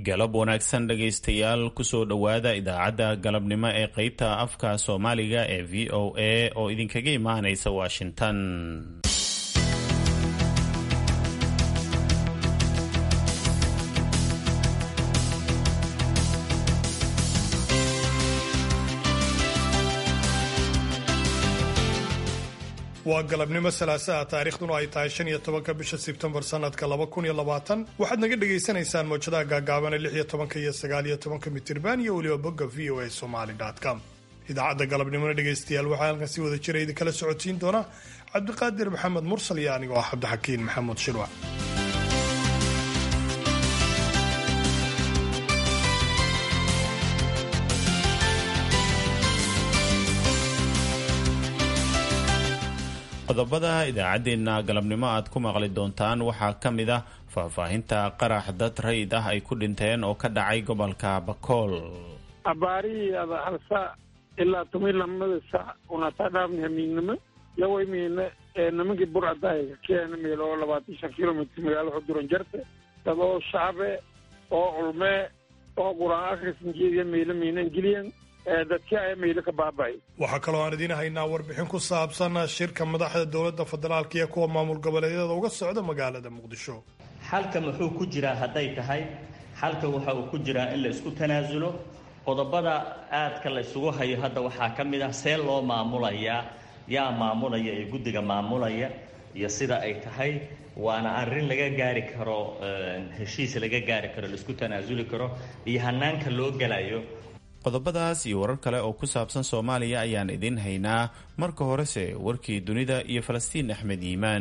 galab wanaagsan dhegaystayaal kusoo dhowaada idaacadda galabnimo ee qeybta afka soomaaliga ee v o a oo idinkaga imaanaysa washington waa galabnimo salaasaha taariikhduna ay tahay shan iyo tobanka bisha sebtembar sanadka laba kun iyo labaatan waxaad naga dhagaysanaysaan mawjadaha gaagaabana lix iyo tobanka iyo sagaal iyo tobanka mitirban iyo weliba bogga v o a somaly com idaacadda galabnimona dhegaystayaal waxaa halkan si wada jira idinkala socotiin doona cabdiqaadir maxamed mursal iyo anigoo ah cabdixakiin maxamuud shirwac qodobada idaacaddeenna galabnimo aad ku maqli doontaan waxaa ka mid ah faahfaahinta qarax dad rayid ah ay ku dhinteen oo ka dhacay gobolka bakool abaarihii ada hal saac ilaa toban lamada saac unataa dhaafni hamiignimo yawaymiina nimankii burcadaaga keena meel oo labaatan shan kilomitr magaalo xuduran jarte dad oo shacabe oo culmee oo qur-aan akhrisankeediya meelo miinan geliyan waxaa kaloo aan idiin haynaa warbixin ku saabsan shirka madaxda dowladda federaalka iyo kuwa maamul goboleedyada uga socda magaalada muqdisho xalka muxuu ku jiraa hadday tahay xalka waxa uu ku jiraa in la isku tanaasulo qodobada aadka la isugu hayo hadda waxaa ka mid ah see loo maamulayaa yaa maamulaya ee guddiga maamulaya iyo sida ay tahay waana arrin laga gaari karo heshiis laga gaari karo laisku tanaasuli karo iyo hanaanka loo gelayo qodobadaas iyo warar kale oo ku saabsan soomaaliya ayaan idiin haynaa marka horese warkii dunida iyo falastiin axmed yiimaan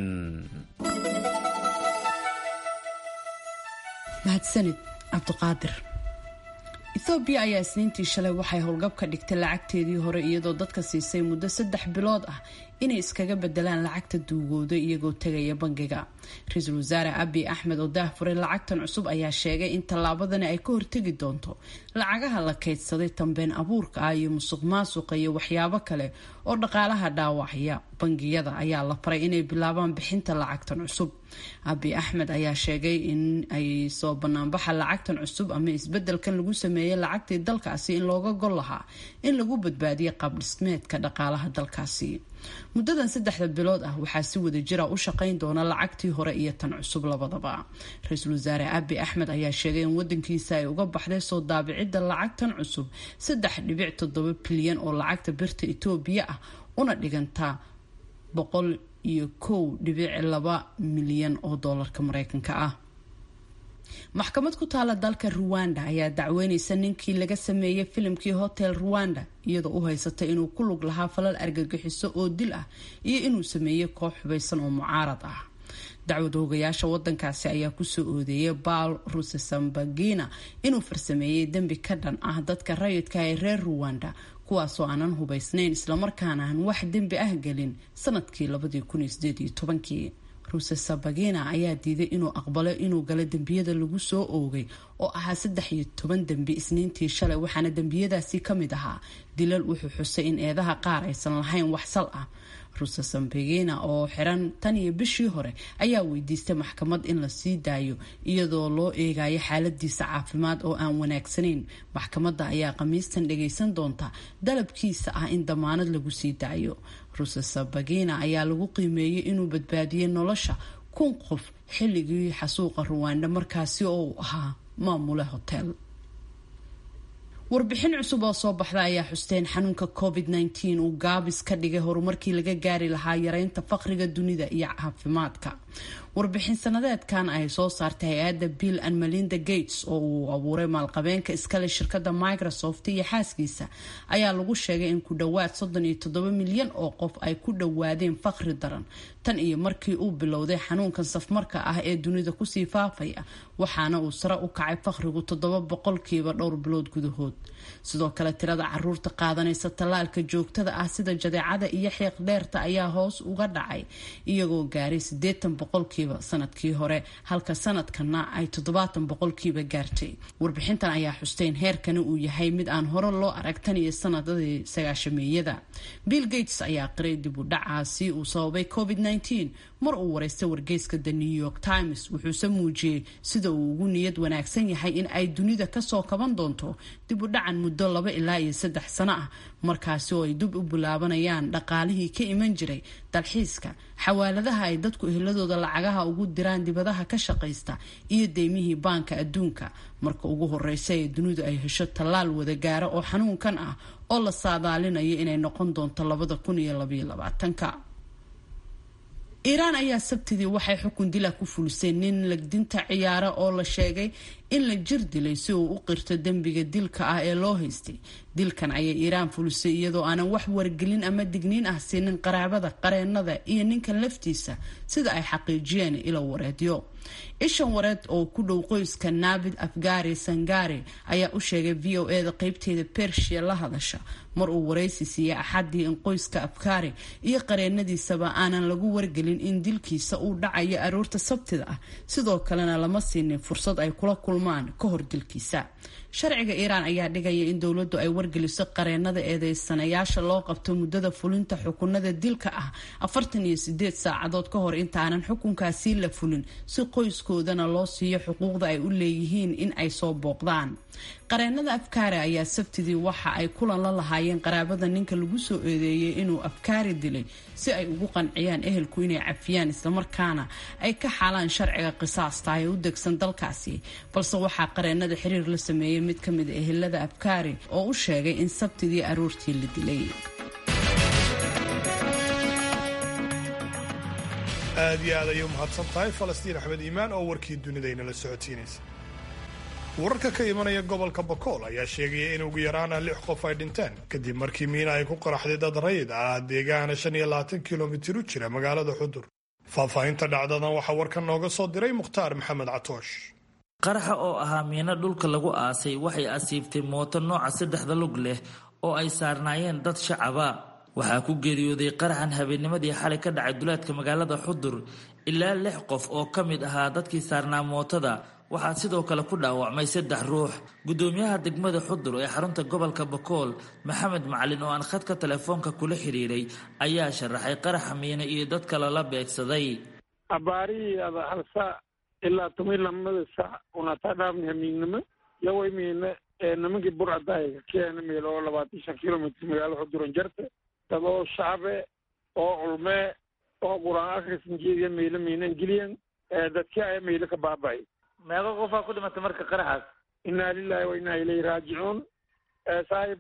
mahadsanid cabdiqaadir ethoobiya ayaa isniintii shalay waxay howlgab ka dhigtay lacagteedii hore iyadoo dadka siisay muddo saddex bilood ah inay iskaga bedelaan lacagta duugooda iyagoo tegaya bangiga ra-iisul wasaare abi axmed oo daahfuray lacagtan cusub ayaa sheegay in tallaabadani ay ka hortegi doonto lacagaha la kaydsaday tambeen abuurka ah iyo musuq maasuqa iyo waxyaabo kale oo dhaqaalaha dhaawacya bangiyada ayaa la faray inay bilaabaan bixinta lacagtan cusub abi axmed ayaa sheegay in ay soo banaanbaxa lacagtan cusub ama isbedelkan lagu sameeyey lacagtii dalkaasi in looga gol lahaa in lagu badbaadiyo qaabdhismeedka dhaqaalaha dalkaasi muddadan saddexda bilood ah waxaa si wada jira u shaqayn doona lacagtii hore iyo tan cusub labadaba ra-iisul wasaare abi axmed ayaa sheegay in wadankiisa ay uga baxday soo daabicidda lacagtan cusub saddex dhibic toddoba bilyan oo lacagta birta etoobiya ah una dhigantaa boqol iyo kow dhibic laba milyan oo doolarka mareykanka ah maxkamad ku taala dalka ruwanda ayaa dacweyneysa ninkii laga sameeyey filimkii hotel ruwanda iyadoo u haysata inuu ku lug lahaa falal argagixiso oo dil ah iyo inuu sameeyey koox xubaysan oo mucaarad ah dacwada hogayaasha wadankaasi ayaa kusoo oodeeyay baal rusesambagina inuu farsameeyey dembi ka dhan ah dadka rayidka ee reer ruwanda kuwaasoo aanan hubaysnayn islamarkaana aan wax dembi ah gelin sanadkii labadii kun iyo sideed iyo tobankii rusesabagina ayaa diiday inuu aqbalo inuu galo dembiyada lagu soo oogay oo ahaa saddex iyo toban dembi isniintii shalay waxaana dembiyadaasi ka mid ahaa dilal wuxuu xusay in eedaha qaar aysan lahayn wax sal ah rusesambagina oo xiran tan iyo bishii hore ayaa weydiistay maxkamad in la sii daayo iyadoo loo eegayo xaaladiisa caafimaad oo aan wanaagsanayn maxkamadda ayaa khamiistan dhagaysan doonta dalabkiisa ah in damaanad lagu sii daayo rusesabagina ayaa lagu qiimeeyey inuu badbaadiyey nolosha kun qof xilligii xasuuqa ruwanda markaasi oo uu ahaa maamule hotel warbixin cusub oo soo baxda ayaa xusteen xanuunka covid -19 uu gaabis ka dhigay horumarkii laga gaari lahaa yareynta faqriga dunida iyo caafimaadka warbixin sanadeedkan ay soo saartay hay-adda bill and melinda gates oo uu abuuray maalqabeenka iskale shirkada microsoft iyo xaaskiisa ayaa lagu sheegay in ku dhowaad soddon iyo toddoba milyan oo qof ay ku dhowaadeen faqri daran tan iyo markii uu bilowday xanuunkan safmarka ah ee dunida kusii faafaya waxaana uu sare u kacay faqrigu toddoba boqolkiiba dhowr bilood gudahood sidoo kale tirada caruurta qaadanaysa tallaalka joogtada ah sida jadeecada iyo xiiq dheerta ayaa hoos uga dhacay iyagoo gaaray siddeetan boqolkiiba sanadkii hore halka sanadkana ay toddobaatan boqolkiiba gaartay warbixintan ayaa xusteyn heerkani uu yahay mid aan hore loo arag tan iyo sanadadii sagaashameeyada bill gates ayaa qiray dib u dhacaasi uu sababay covid -19 mar uu wareystay wargeyska the new york times wuxuuse muujiyey sida uu ugu niyad wanaagsan yahay in ay dunida kasoo kaban doonto dib u dhacan muddo laba ilaa iyo saddex sano ah markaasi oo ay dib u bilaabanayaan dhaqaalihii ka iman jiray dalxiiska xawaaladaha ay dadku eheladooda lacagaha ugu diraan dibadaha ka shaqaysta iyo deymihii baanka adduunka marka ugu horeysa ee dunidu ay hesho tallaal wada gaara oo xanuunkan ah oo la saadaalinayo inay noqon doonto labada kun iyo labaiyo labaatanka iiraan ayaa sabtidii waxay xukun dila ku fulisay nin legdinta ciyaara oo la sheegay in la jir dilay si uu u qirto dembiga dilka ah ee loo haystay dilkan ayay iiraan fulisay iyadoo aanan wax wargelin ama digniin ah siinin qaraabada qareenada iyo ninkan laftiisa sida ay xaqiijiyeen ilo wareedyo ishan wareed oo ku dhow qoyska naabid afgari sangari ayaa u sheegay v o e da qeybteeda bershia la hadasha mar uu waraysi siiyey axadii in qoyska afkari iyo qareenadiisaba aanan lagu wargelin in dilkiisa uu dhacayo aroorta sabtida ah sidoo kalena lama siinin fursad ay kula kulmaan ka hor dilkiisa sharciga iiraan ayaa dhigaya in dowladdu ay wargeliso qareenada eedeysanayaasha loo qabto muddada fulinta xukunada dilka ah afartan iyo sideed saacadood ka hor intaanan xukunkaasi la fulin si qoyskoodana loo siiyo xuquuqda ay u leeyihiin in ay soo booqdaan qareenada afkaari ayaa sabtidii waxa ay kulan la lahaayeen qaraabada ninka lagu soo eedeeyey inuu afkaari dilay si ay ugu qanciyaan ehelku inay cafiyaan islamarkaana ay ka xaalaan sharciga qisaasta ee u degsan dalkaasi balse waxaa qareenada xiriir la sameeyey mid ka mid a ehelada afkaari oo u sheegay in sabtidii aroortii la dilay aad iyo aad ayay u mahadsan tahay falastiin axmed iimaan oo warkii dunidaynala socotiinaysa wararka ka imanaya gobolka bakool ayaa sheegaya in ugu yaraana lix qof ay dhinteen kadib markii miina ay ku qaraxday dad rayid ah deegaana shan iyo labaatan kilomitir u jira magaalada xudur faahfaahinta dhacdadan waxaa warkan nooga soo diray mukhtaar maxamed catoosh qaraxa oo ahaa miino dhulka lagu aasay waxay asiibtay mooto nooca saddexda lug leh oo ay saarnaayeen dad shacaba waxaa ku geeriyooday qaraxan habeennimadii xalay ka dhacay duleedka magaalada xudur ilaa lix qof oo ka mid ahaa dadkii saarnaa mootada waxaa sidoo kale ku dhaawacmay saddex ruux guddoomiyaha degmada xudur ee xarunta gobolka bakool maxamed macalin oo aan khadka telefoonka kula xiriiray ayaa sharaxay qaraxa miino iyo dad kale la beegsaday abaarihii ada hal saac ilaa toban lamada saac unataa dhaafni hamiignimo yaway miina nimankii burcadaayaga keena meel oo labaatan shan kilomitr magaalo xuduran jarte dad oo shacabe oo culmee oo qur-aan akhrisan jeediya meelo miinan geliyan dadkii aya meelo ka baaba'ay meeqa qofaa ku dhimatay marka qaraxaas inaa lilahi wa inaa ilayhi raajicuun saaxib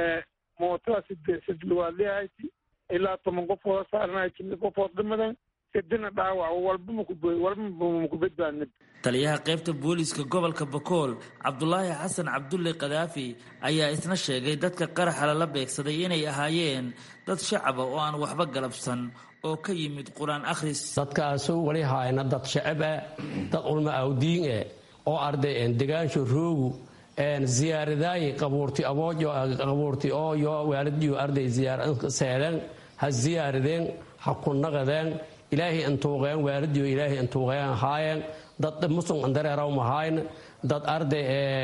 mootada side sidluwaadlihayti ilaa toban qofood saarnahay jimi qofood dhimadan sidina dhaawac walba maku walba maku badbaadnid taliyaha qaybta booliiska gobolka bakool cabdulaahi xasan cabdulle kadaafi ayaa isna sheegay dadka qaraxa lala beegsaday inay ahaayeen dad shacaba oo aan waxba galabsan oo ka yimid qur-aan akhris dadkaasu wali haayna dad shacab ah dad ulma awdiin eh oo arday degaansho roogu ziyaaradaayi qabuurti aboojo qabuurti ooyo waalidyo arday seedeen ha ziyaaradeen ha kunaqadeen ilaahay intuuqeen waalidyo ilaahay intuuqeen haayeen dad muslim andareeraw mahayn dad arday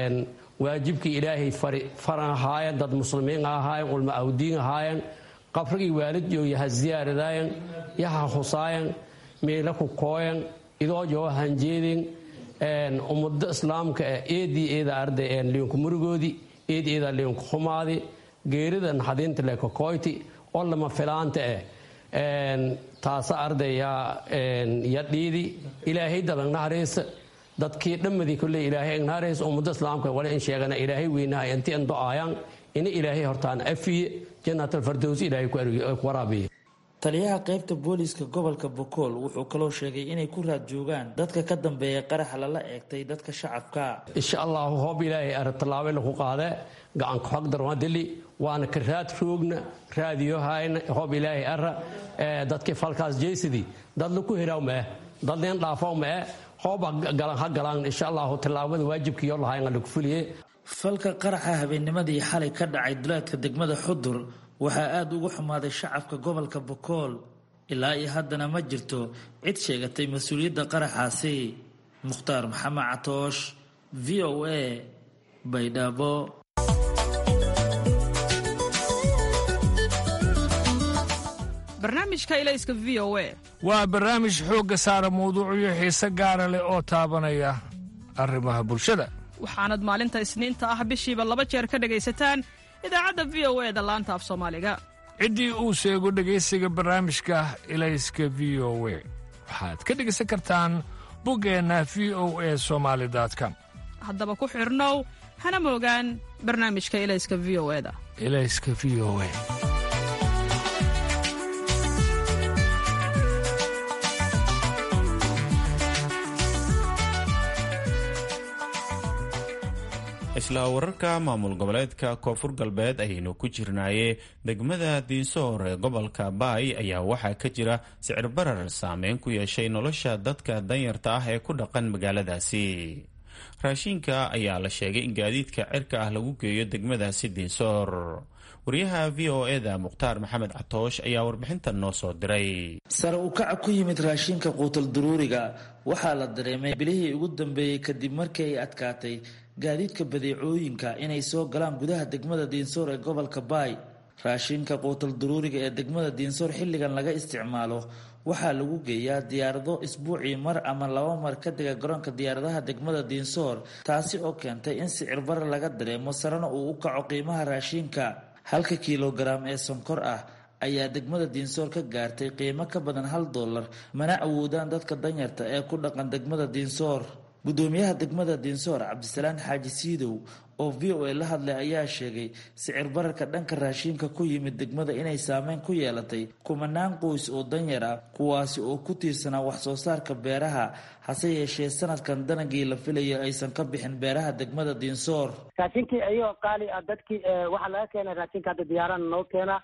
waajibkii ilaahay faran ahaayeen dad muslimiin ahaayeen ulma awdiin ahaayeen qabrigii waalidyo yaha ziyaaradaayen yaha husaayen miila ku kooyen idoojo hanjeedin ummado islaamka ah eedii eeda arday liinku murugoodii eed eeda liinku xumaadi geerida naxadiinta le kakoyti oo lama filaanta ah taasa arday ya dhiidi ilaahay dadan naharaysa dadkii dhammadii kule ilaahay naharaysa ummado islaamka wale in sheegana ilaahay weynaha inti an do-aayaan ina ilaahay hortaan afiye janaatalfardows ilaahay ku waraabiye taliyaha qaybta booliiska gobolka bokool wuxuu kaloo sheegay inay ku raad joogaan dadka ka dambeeya qaraxa lala eegtay dadka shacabka insha allahu hoob ilaahay ara tallaabo lagu qaade gacanka xog darwadili waana ka raad roogna raadiyohayna hoob ilaahay ara dadkii falkaas jeysidii dad laku heraw mae dad leen dhaafaw mae hooba galan ha galaan insha allahu tallaabada waajibkiyo lahayna lagu fuliye falka qaraxa habeennimadii xalay ka dhacay duleedka degmada xudur waxaa aada ugu xumaaday shacabka gobolka bokool ilaa iyo haddana ma jirto cid sheegatay mas-uuliyadda qaraxaasi mukhtaar maxamed catoosh v o a baydhabo barnaamijka ilayska v o a waa barnaamij xoogga saara mawduucyo xiise gaara leh oo taabanaya arrimaha bulshada waxaanad maalinta isniinta ah bishiiba laba jeer ka dhegaysataan idaacadda v o e da laanta af soomaaliga ciddii uu sheego dhegaysiga barnaamijka ilayska v o we waxaad ka dhegaysan kartaan buggeenna v o e somaali com haddaba ku xidhnow hana moogaan barnaamijka ilayska v o e da ilayska v o e isla wararka maamul goboleedka koonfur galbeed ayaynu ku jirnaaye degmada diinsoor ee gobolka baay ayaa waxaa ka jira sicir barar saameyn ku yeeshay nolosha dadka danyarta ah ee ku dhaqan magaaladaasi raashinka ayaa la sheegay in gaadiidka cirka ah lagu geeyo degmadaasi diinsoor wariyaha v o eda mukhtaar maxamed catoosh ayaa warbixintan noo soo diray sare u kaca ku yimid raashinka quutal duruuriga waxaa la dareemay bilihii ugu dambeeyey kadib markii ay adkaatay gaadiidka badeecooyinka inay soo galaan gudaha degmada diinsoor ee gobolka baay raashinka quutal duruuriga ee degmada diinsoor xilligan laga isticmaalo waxaa lagu geeyaa diyaarado isbuucii mar ama laba mar ka dega garoonka diyaaradaha degmada diinsoor taasi oo keentay in sicir bara laga dareemo sarena uu u kaco qiimaha raashinka halka kilogaram ee sonkor ah ayaa degmada diinsoor ka gaartay qiimo ka badan hal dollar mana awoodaan dadka danyarta ee ku dhaqan degmada diinsoor gudoomiyaha degmada diinsoor cabdisalaan xaaji siidow oo v o a la hadlay ayaa sheegay sicir bararka dhanka raashinka ku yimid degmada inay saameyn ku yeelatay kumanaan qoys oo danyar ah kuwaasi oo ku tiirsanaa wax soo saarka beeraha hase yeeshee sanadkan danagii la filayo aysan ka bixin beeraha degmada diinsoor raashinkii ayagoo qaali ah dadkii waxaa laga keenay raashinka hadda diyaarana noo keena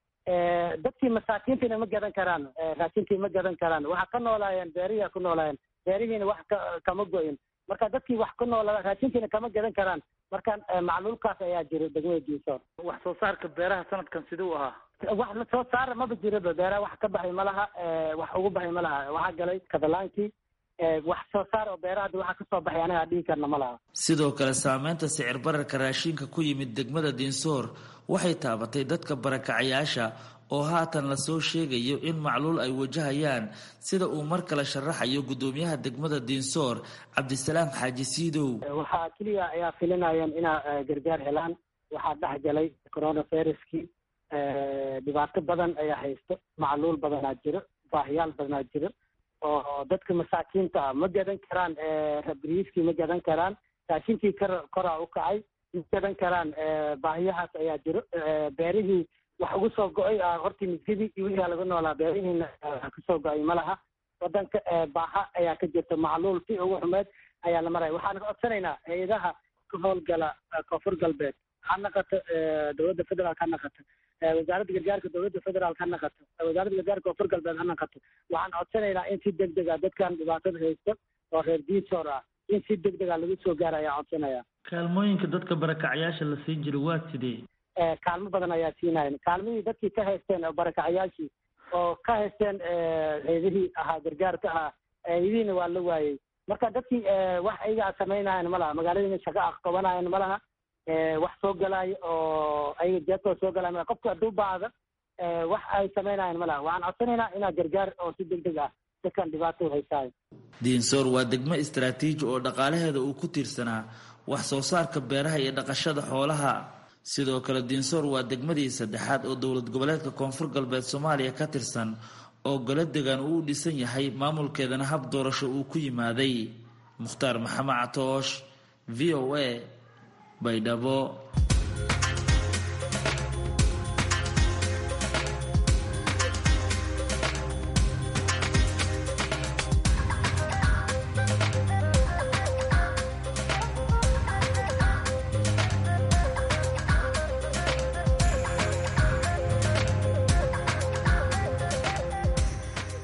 dadkii masaakiintiina ma gadan karaan raashinkii ma gadan karaan waxaa ka noolaayeen beerihiia ku noolaayeen beerihiina wax kama go-in marka dadkii wax ku noola raashinkiina kama gadan karaan marka macluulkaas ayaa jira degmada diinsoor wax soo saarka beeraha sanadkan siduu ahaa wax la soo saara maba jiraba beeraha wax ka baxay ma laha wax ugu baxay ma laha waxaa galay katalaankii wax soo saar oo beeraha hadda waxaa kasoo baxay anagaa dhihi karna ma laha sidoo kale saameynta sicir bararka raashinka ku yimid degmada diinsoor waxay taabatay dadka barakacayaasha oo haatan lasoo sheegayo in macluul ay wajahayaan sida uu mar kale sharaxayo gudoomiyaha degmada diinsoor cabdisalaam xaaji siidow waxaa keliya ayaa filinayeen inaa gargaar helaan waxaa dhex galay coronaviruskii dhibaato badan ayaa haysto macluul badanaa jiro baahiyaal badanaa jiro oo dadka masaakiinta ah ma gadan karaan rabriiskii ma gadan karaan raashinkii kor koraa u kacay ma gadan karaan baahiyahaas ayaa jiro beerihii wax ugu soo go-ay hortii misgidii iyo wixii laga noolaa beerihiina wax kasoo go-ay ma laha wadanka baaha ayaa ka jirta macluul si ugu xumeed ayaa la maraya waxaan ka codsanaynaa hay-adaha ka howlgala koonfur galbeed ha naqato dowladda federaalk ha naqato wasaaradda gargaarka dowladda federaalk ha naqato wasaaradda gargaarka koonfur galbeed ha naqato waxaan codsanaynaa in si deg deg a dadkan dhibaatada haysta oo reer diinsoor ah in si deg deg a lagu soo gaara ayaan codsanaya kaalmooyinka dadka barakacyaasha la siin jira waa sidee kaalmo badan ayaa siinayan kaalmihii dadkii ka haysteen oo barakacayaashii oo ka haysteen heedihii ahaa gargaarka ahaa heedihiina waa la waayey marka dadkii wax ayaga samaynayan ma laha magaaladiina shaqo ah qabanayan ma laha wax soo galaayo oo ayaga jeebkooda soo galaya malaha qofka hadduu baahda wax ay samaynayan ma laha waxaan codsanaynaa inaa gargaar oo si deg deg ah dadkan dhibaato haysaayo diinsoor waa degmo istaraatiiji oo dhaqaalaheeda uu ku tiirsanaa wax soo saarka beeraha iyo dhaqashada xoolaha sidoo kale diinsoor waa degmadii saddexaad oo dowlad goboleedka koonfur galbeed soomaaliya ka tirsan oo golo degan uu u dhisan yahay maamulkeedana hab doorasho uu ku yimaaday mukhtaar maxamed catoosh v o a baydhabo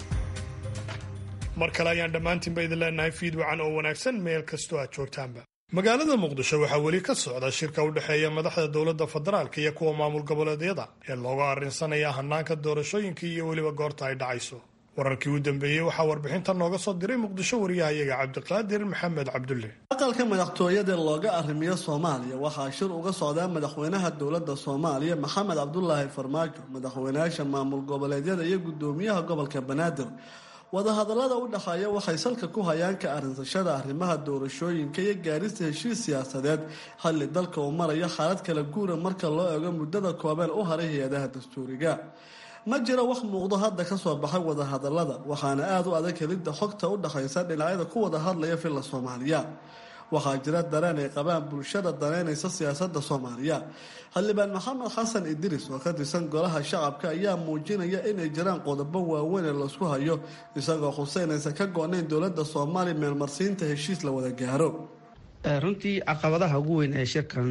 mar kale ayaan dhammaantiinba idin leenahay fiid wacan oo wanaagsan meel kastoo aad joogtaanba magaalada muqdisho waxaa weli ka socda shirka u dhexeeya madaxda dowladda federaalka iyo kuwa maamul goboleedyada ee looga arrinsanaya hanaanka doorashooyinka iyo weliba goorta ay dhacayso wararkii u dambeeyey waxaa warbixinta nooga soo diray muqdisho wariyahayaga cabdiqaadir maxamed cabdulle aqalka madaxtooyada looga arrimiyo soomaaliya waxaa shir uga socdaa madaxweynaha dowladda soomaaliya maxamed cabdulaahi farmaajo madaxweynayaasha maamul goboleedyada iyo gudoomiyaha gobolka banaadir wadahadallada u dhexeeya waxay salka ku hayaan ka arrinsashada arrimaha doorashooyinka iyo gaarista heshiis siyaasadeed xilli dalka uu marayo xaalad kala guura marka loo eego muddada kooban u haray hay-adaha dastuuriga ma jiro wax muuqdo hadda ka soo baxay wadahadallada waxaana aada u adag helidda xogta u dhexaysa dhinacyada ku wada hadlaya filla soomaaliya waxaa jira dareen ay qabaan bulshada daneynaysa siyaasadda soomaaliya xildhibaan maxamed xasan idris oo ka tirsan golaha shacabka ayaa muujinaya inay jiraan qodobo waaweyn ee laisku hayo isagoo xuseynaysa ka go-nayn dowladda soomaaliya meelmarsiinta heshiis la wada gaaro runtii caqabadaha ugu weyn ee shirkan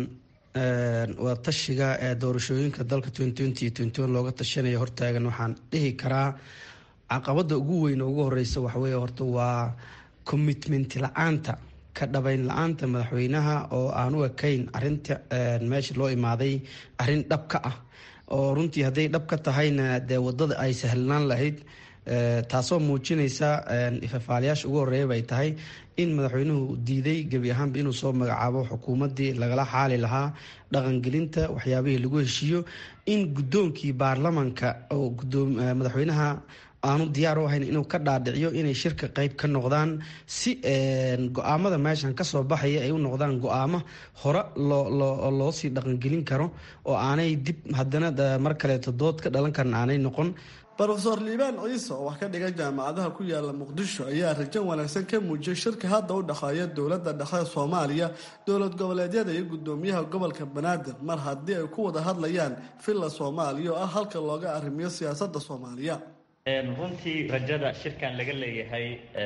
waa tashiga ee doorashooyinka dalka looga tashanaya hortaagan waxaan dhihi karaa caqabada ugu weyn ugu horeysa waxawey horta waa commitment la-aanta ka dhabayn la-aanta madaxweynaha oo aan u ekayn arinta meesha loo imaaday arin dhab ka ah oo runtii hadday dhab ka tahayna dee wadada ay sahlanaan lahayd taasoo muujinaysa ifafaalayaasha ugu horeeyaba ay tahay in madaxweynuhu diiday gebi ahaanba inuu soo magacaabo xukuumaddii lagala xaali lahaa dhaqangelinta waxyaabihii lagu heshiiyo in guddoonkii baarlamanka oo madaxweynaha aanu diyaar u ahayn inuu ka dhaadhiciyo inay shirka qeyb ka noqdaan si go-aamada meeshan kasoo baxaya ay u noqdaan go-aamo hore loo sii dhaqangelin karo oo aanay dib haddana mar kaleeto dood ka dhalan karan aanay noqon rofeor liibaan ciise oo wax ka dhigan jaamacadaha ku yaala muqdisho ayaa rajo wanaagsan ka muujiyay shirka hadda u dhexeeya dowladda dhexe soomaaliya dowlad goboleedyada iyo gudoomiyaha gobolka banaadir mar haddii ay ku wada hadlayaan villa soomaaliya oo ah halka looga arrimiyo siyaasadda soomaaliya runtii rajada shirkan laga leeyahay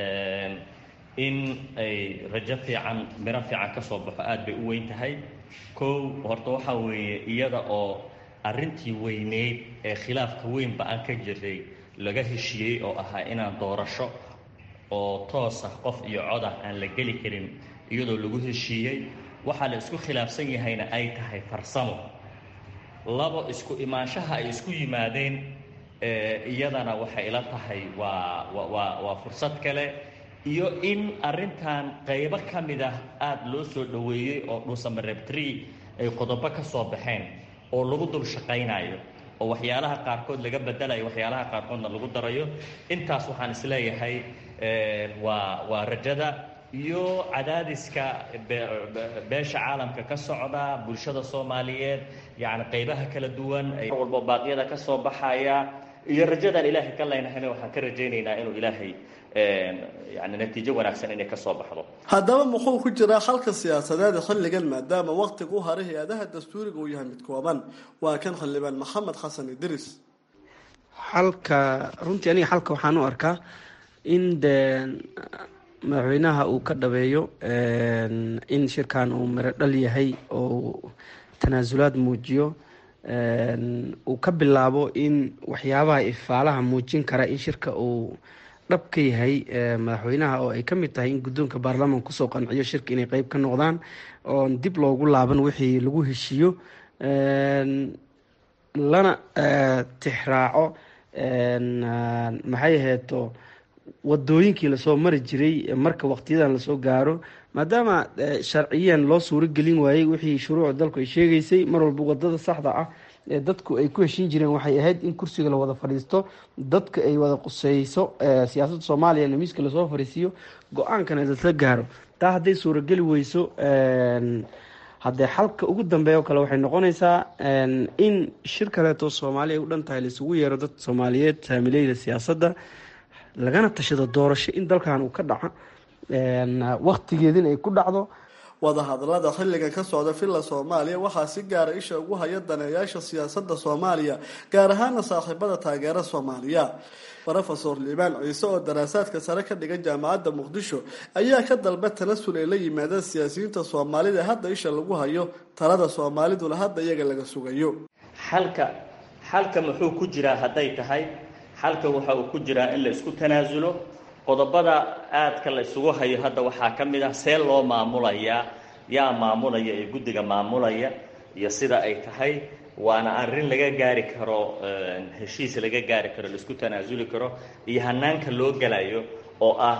in ay rajo fiican miro fiican ka soo baxo aada bay u weyn tahay kow horta waxaa weeye iyada oo arrintii weyneyd ee khilaafka weynba aan ka jiray laga heshiiyey oo ahaa inaan doorasho oo toos ah qof iyo codah aan la geli karin iyadoo lagu heshiiyey waxaa la isku khilaafsan yahayna ay tahay farsamo labo isku imaanshaha ay isku yimaadeen iyadana waxay ila tahay waa waa waa fursad kale iyo in arrintan qaybo ka mid ah aada loo soo dhoweeyey oo dhuusamareebtree ay qodobo ka soo baxeen oo lagu dul shaqaynayo oo waxyaalaha qaarkood laga bedelayo waxyaalaha qaarkoodna lagu darayo intaas waxaan isleeyahay waa waa rajada iyo cadaadiska beesha caalamka ka socda bulshada soomaaliyeed yacni qaybaha kala duwan mar walbo baaqyada ka soo baxaya iyo rajadaan ilaahay ka leynahayna waxaan ka rajaynaynaa inuu ilaahay yani natiijo wanaagsan inay ka soo baxdo haddaba muxuu ku jiraa xalka siyaasadeed xilligan maadaama waqtiga u haray hay-adaha dastuuriga uu yahay mid kooban waa kan xildhibaan maxamed xasan idris xalka runtii aniga xalka waxaan u arkaa in de madaxweynaha uu ka dhabeeyo in shirkan uu miro dhal yahay oo tanaasulaad muujiyo uu ka bilaabo in waxyaabaha ifaalaha muujin kara in shirka uu dhab ka yahay madaxweynaha oo ay ka mid tahay in guddoonka baarlamanka kusoo qanciyo shirka inay qeyb ka noqdaan oon dib loogu laaban wixii lagu heshiiyo lana tixraaco maxay aheeto wadooyinkii lasoo mari jiray marka waqtiyadan lasoo gaaro maadaama sharciyan loo suuro gelin waayey wixii shuruucda dalku ay sheegaysay mar walba wadada saxda ah ee dadku ay ku heshin jireen waxay ahayd in kursiga la wada fadhiisto dadka ay wada quseyso siyaasadda soomaaliya in miiska lasoo fadhiisiiyo go-aankana lasla gaaro taa hadday suurageli weyso haddee xalka ugu dambeeya oo kale waxay noqonaysaa in shir kaleeto soomaaliya ay u dhan tahay laisugu yeero dad soomaaliyeed saamileyda siyaasadda lagana tashado doorasho in dalkan uu ka dhaco waqtigeedin ay ku dhacdo wadahadalada xilligan ka socda villa soomaaliya waxaa si gaara isha ugu haya daneeyaasha siyaasadda soomaaliya gaar ahaana saaxiibada taageera soomaaliya rofesor liibaan ciise oo daraasaadka sare ka dhigan jaamacadda muqdisho ayaa ka dalba tanasul ay la yimaadeen siyaasiyiinta soomaalida hadda isha lagu hayo talada soomaaliduna hadda iyaga laga sugayo xalka xalka muxuu ku jiraa hadday tahay xalka waxa uu ku jiraa in la isku tanaasulo qodobada aadka la isugu hayo hadda waxaa ka mid ah see loo maamulayaa yaa maamulaya ee guddiga maamulaya iyo sida ay tahay waana arrin laga gaari karo heshiis laga gaari karo laisku tanaasuli karo iyo hanaanka loo gelayo oo ah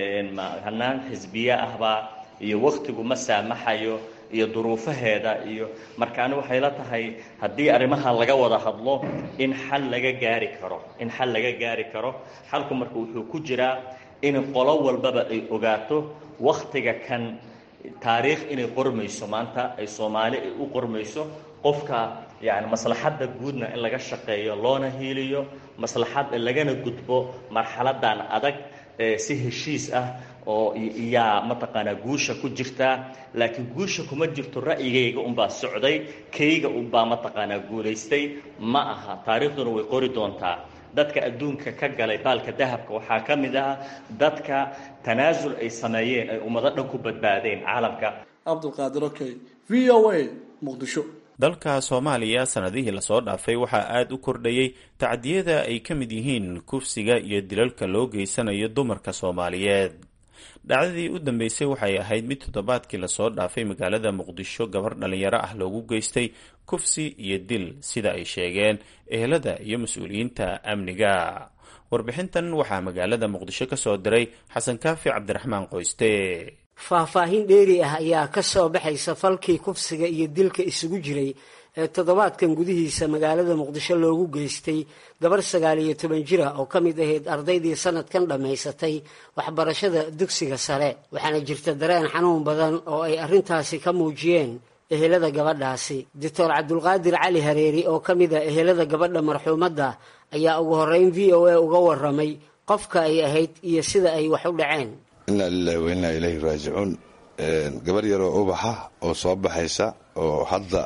hanaan xisbiye ahbaa iyo waktigu ma saamaxayo iyo duruufaheeda iyo marka ani waxay la tahay haddii arrimaha laga wada hadlo in xal laga gaari karo in xal laga gaari karo xalku marka wuxuu ku jiraa in qolo walbaba ay ogaato waktiga kan taariikh inay qormayso maanta ay soomaali ay u qormayso qofka yani maslaxadda guudna in laga shaqeeyo loona hiiliyo maslaxad lagana gudbo marxaladan adag si heshiis ah oo yaa mataqaanaa guusha ku jirtaa laakiin guusha kuma jirto ra'yigayga unbaa socday kayga unbaa mataqaanaa guulaystay ma aha taariikhduna way qori doontaa dadka adduunka ka galay baalka dahabka waxaa ka mid ah dadka tanaasul ay sameeyeen ay ummado dhan ku badbaadeen caalamka cabdulqaadir okey v o a muqdisho dalka soomaaliya sanadihii lasoo dhaafay waxaa aada u kordhayey tacdiyada ay ka mid yihiin kufsiga iyo dilalka loo geysanayo dumarka soomaaliyeed dhacdadii u dambeysay waxay ahayd mid toddobaadkii lasoo dhaafay magaalada muqdisho gabar dhalinyaro ah loogu geystay kufsi iyo dil sida ay sheegeen ehelada iyo mas-uuliyiinta amniga warbixintan waxaa magaalada muqdisho ka soo diray xasan kaafi cabdiraxmaan qoyste faahfaahin dheeri ah ayaa ka soo baxaysa falkii kufsiga iyo dilka isugu jiray ee toddobaadkan gudihiisa magaalada muqdisho loogu geystay gabar sagaal iyo toban jira oo ka mid ahayd ardaydii sanadkan dhammaysatay waxbarashada dugsiga sare waxaana jirta dareen xanuun badan oo ay arrintaasi ka muujiyeen ehelada gabadhaasi doctor cabdulqaadir cali hareeri oo ka mid a ehelada gabadha marxuumadda ayaa ugu horreyn v o a uga waramay qofka ay ahayd iyo sida ay wax u dhaceen inaa lilahi wa innaa ilayhi raajicuun gabar yaroo ubaxa oo soo baxaysa oo hadda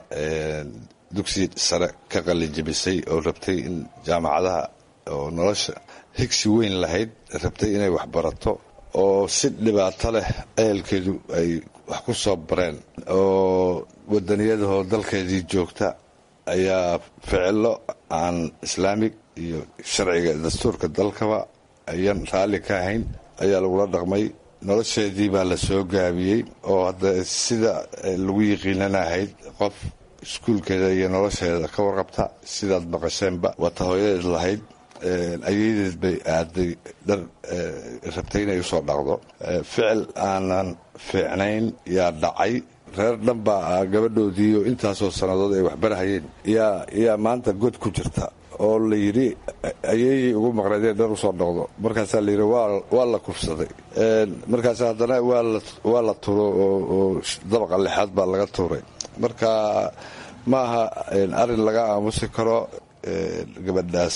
dugsi sare ka qalijabisay oo rabtay in jaamacadaha oo nolosha higsi weyn lahayd rabtay inay waxbarato oo si dhibaato leh ehelkeedu ay wax ku soo bareen oo wadaniyadahoo dalkeedii joogta ayaa ficilo aan islaamig iyo sharciga dastuurka dalkaba ayaan raalli ka ahayn ayaa lagula dhaqmay nolosheedii baa la soo gaabiyey oo hadda sida lagu yiqiinana ahayd qof iskuulkeeda iyo nolosheeda ka warqabta sidaad maqasheenba waata hooyadeed lahayd ayadeed bay aaday dhar rabtay inay usoo dhaqdo ficil aanan fiicnayn yaa dhacay reer dhan baa gabadhoodii oo intaasoo sannadood ay waxbarahayeen yaa yaa maanta god ku jirta oo la yidhi ayeeyay ugu maqnaydeen dhar usoo dhaqdo markaasaa layidhi waa la kufsaday markaas haddana waa la turo oo dabaqa lixaad baa laga tuuray marka ma aha arrin laga aamusi karo gabadhaas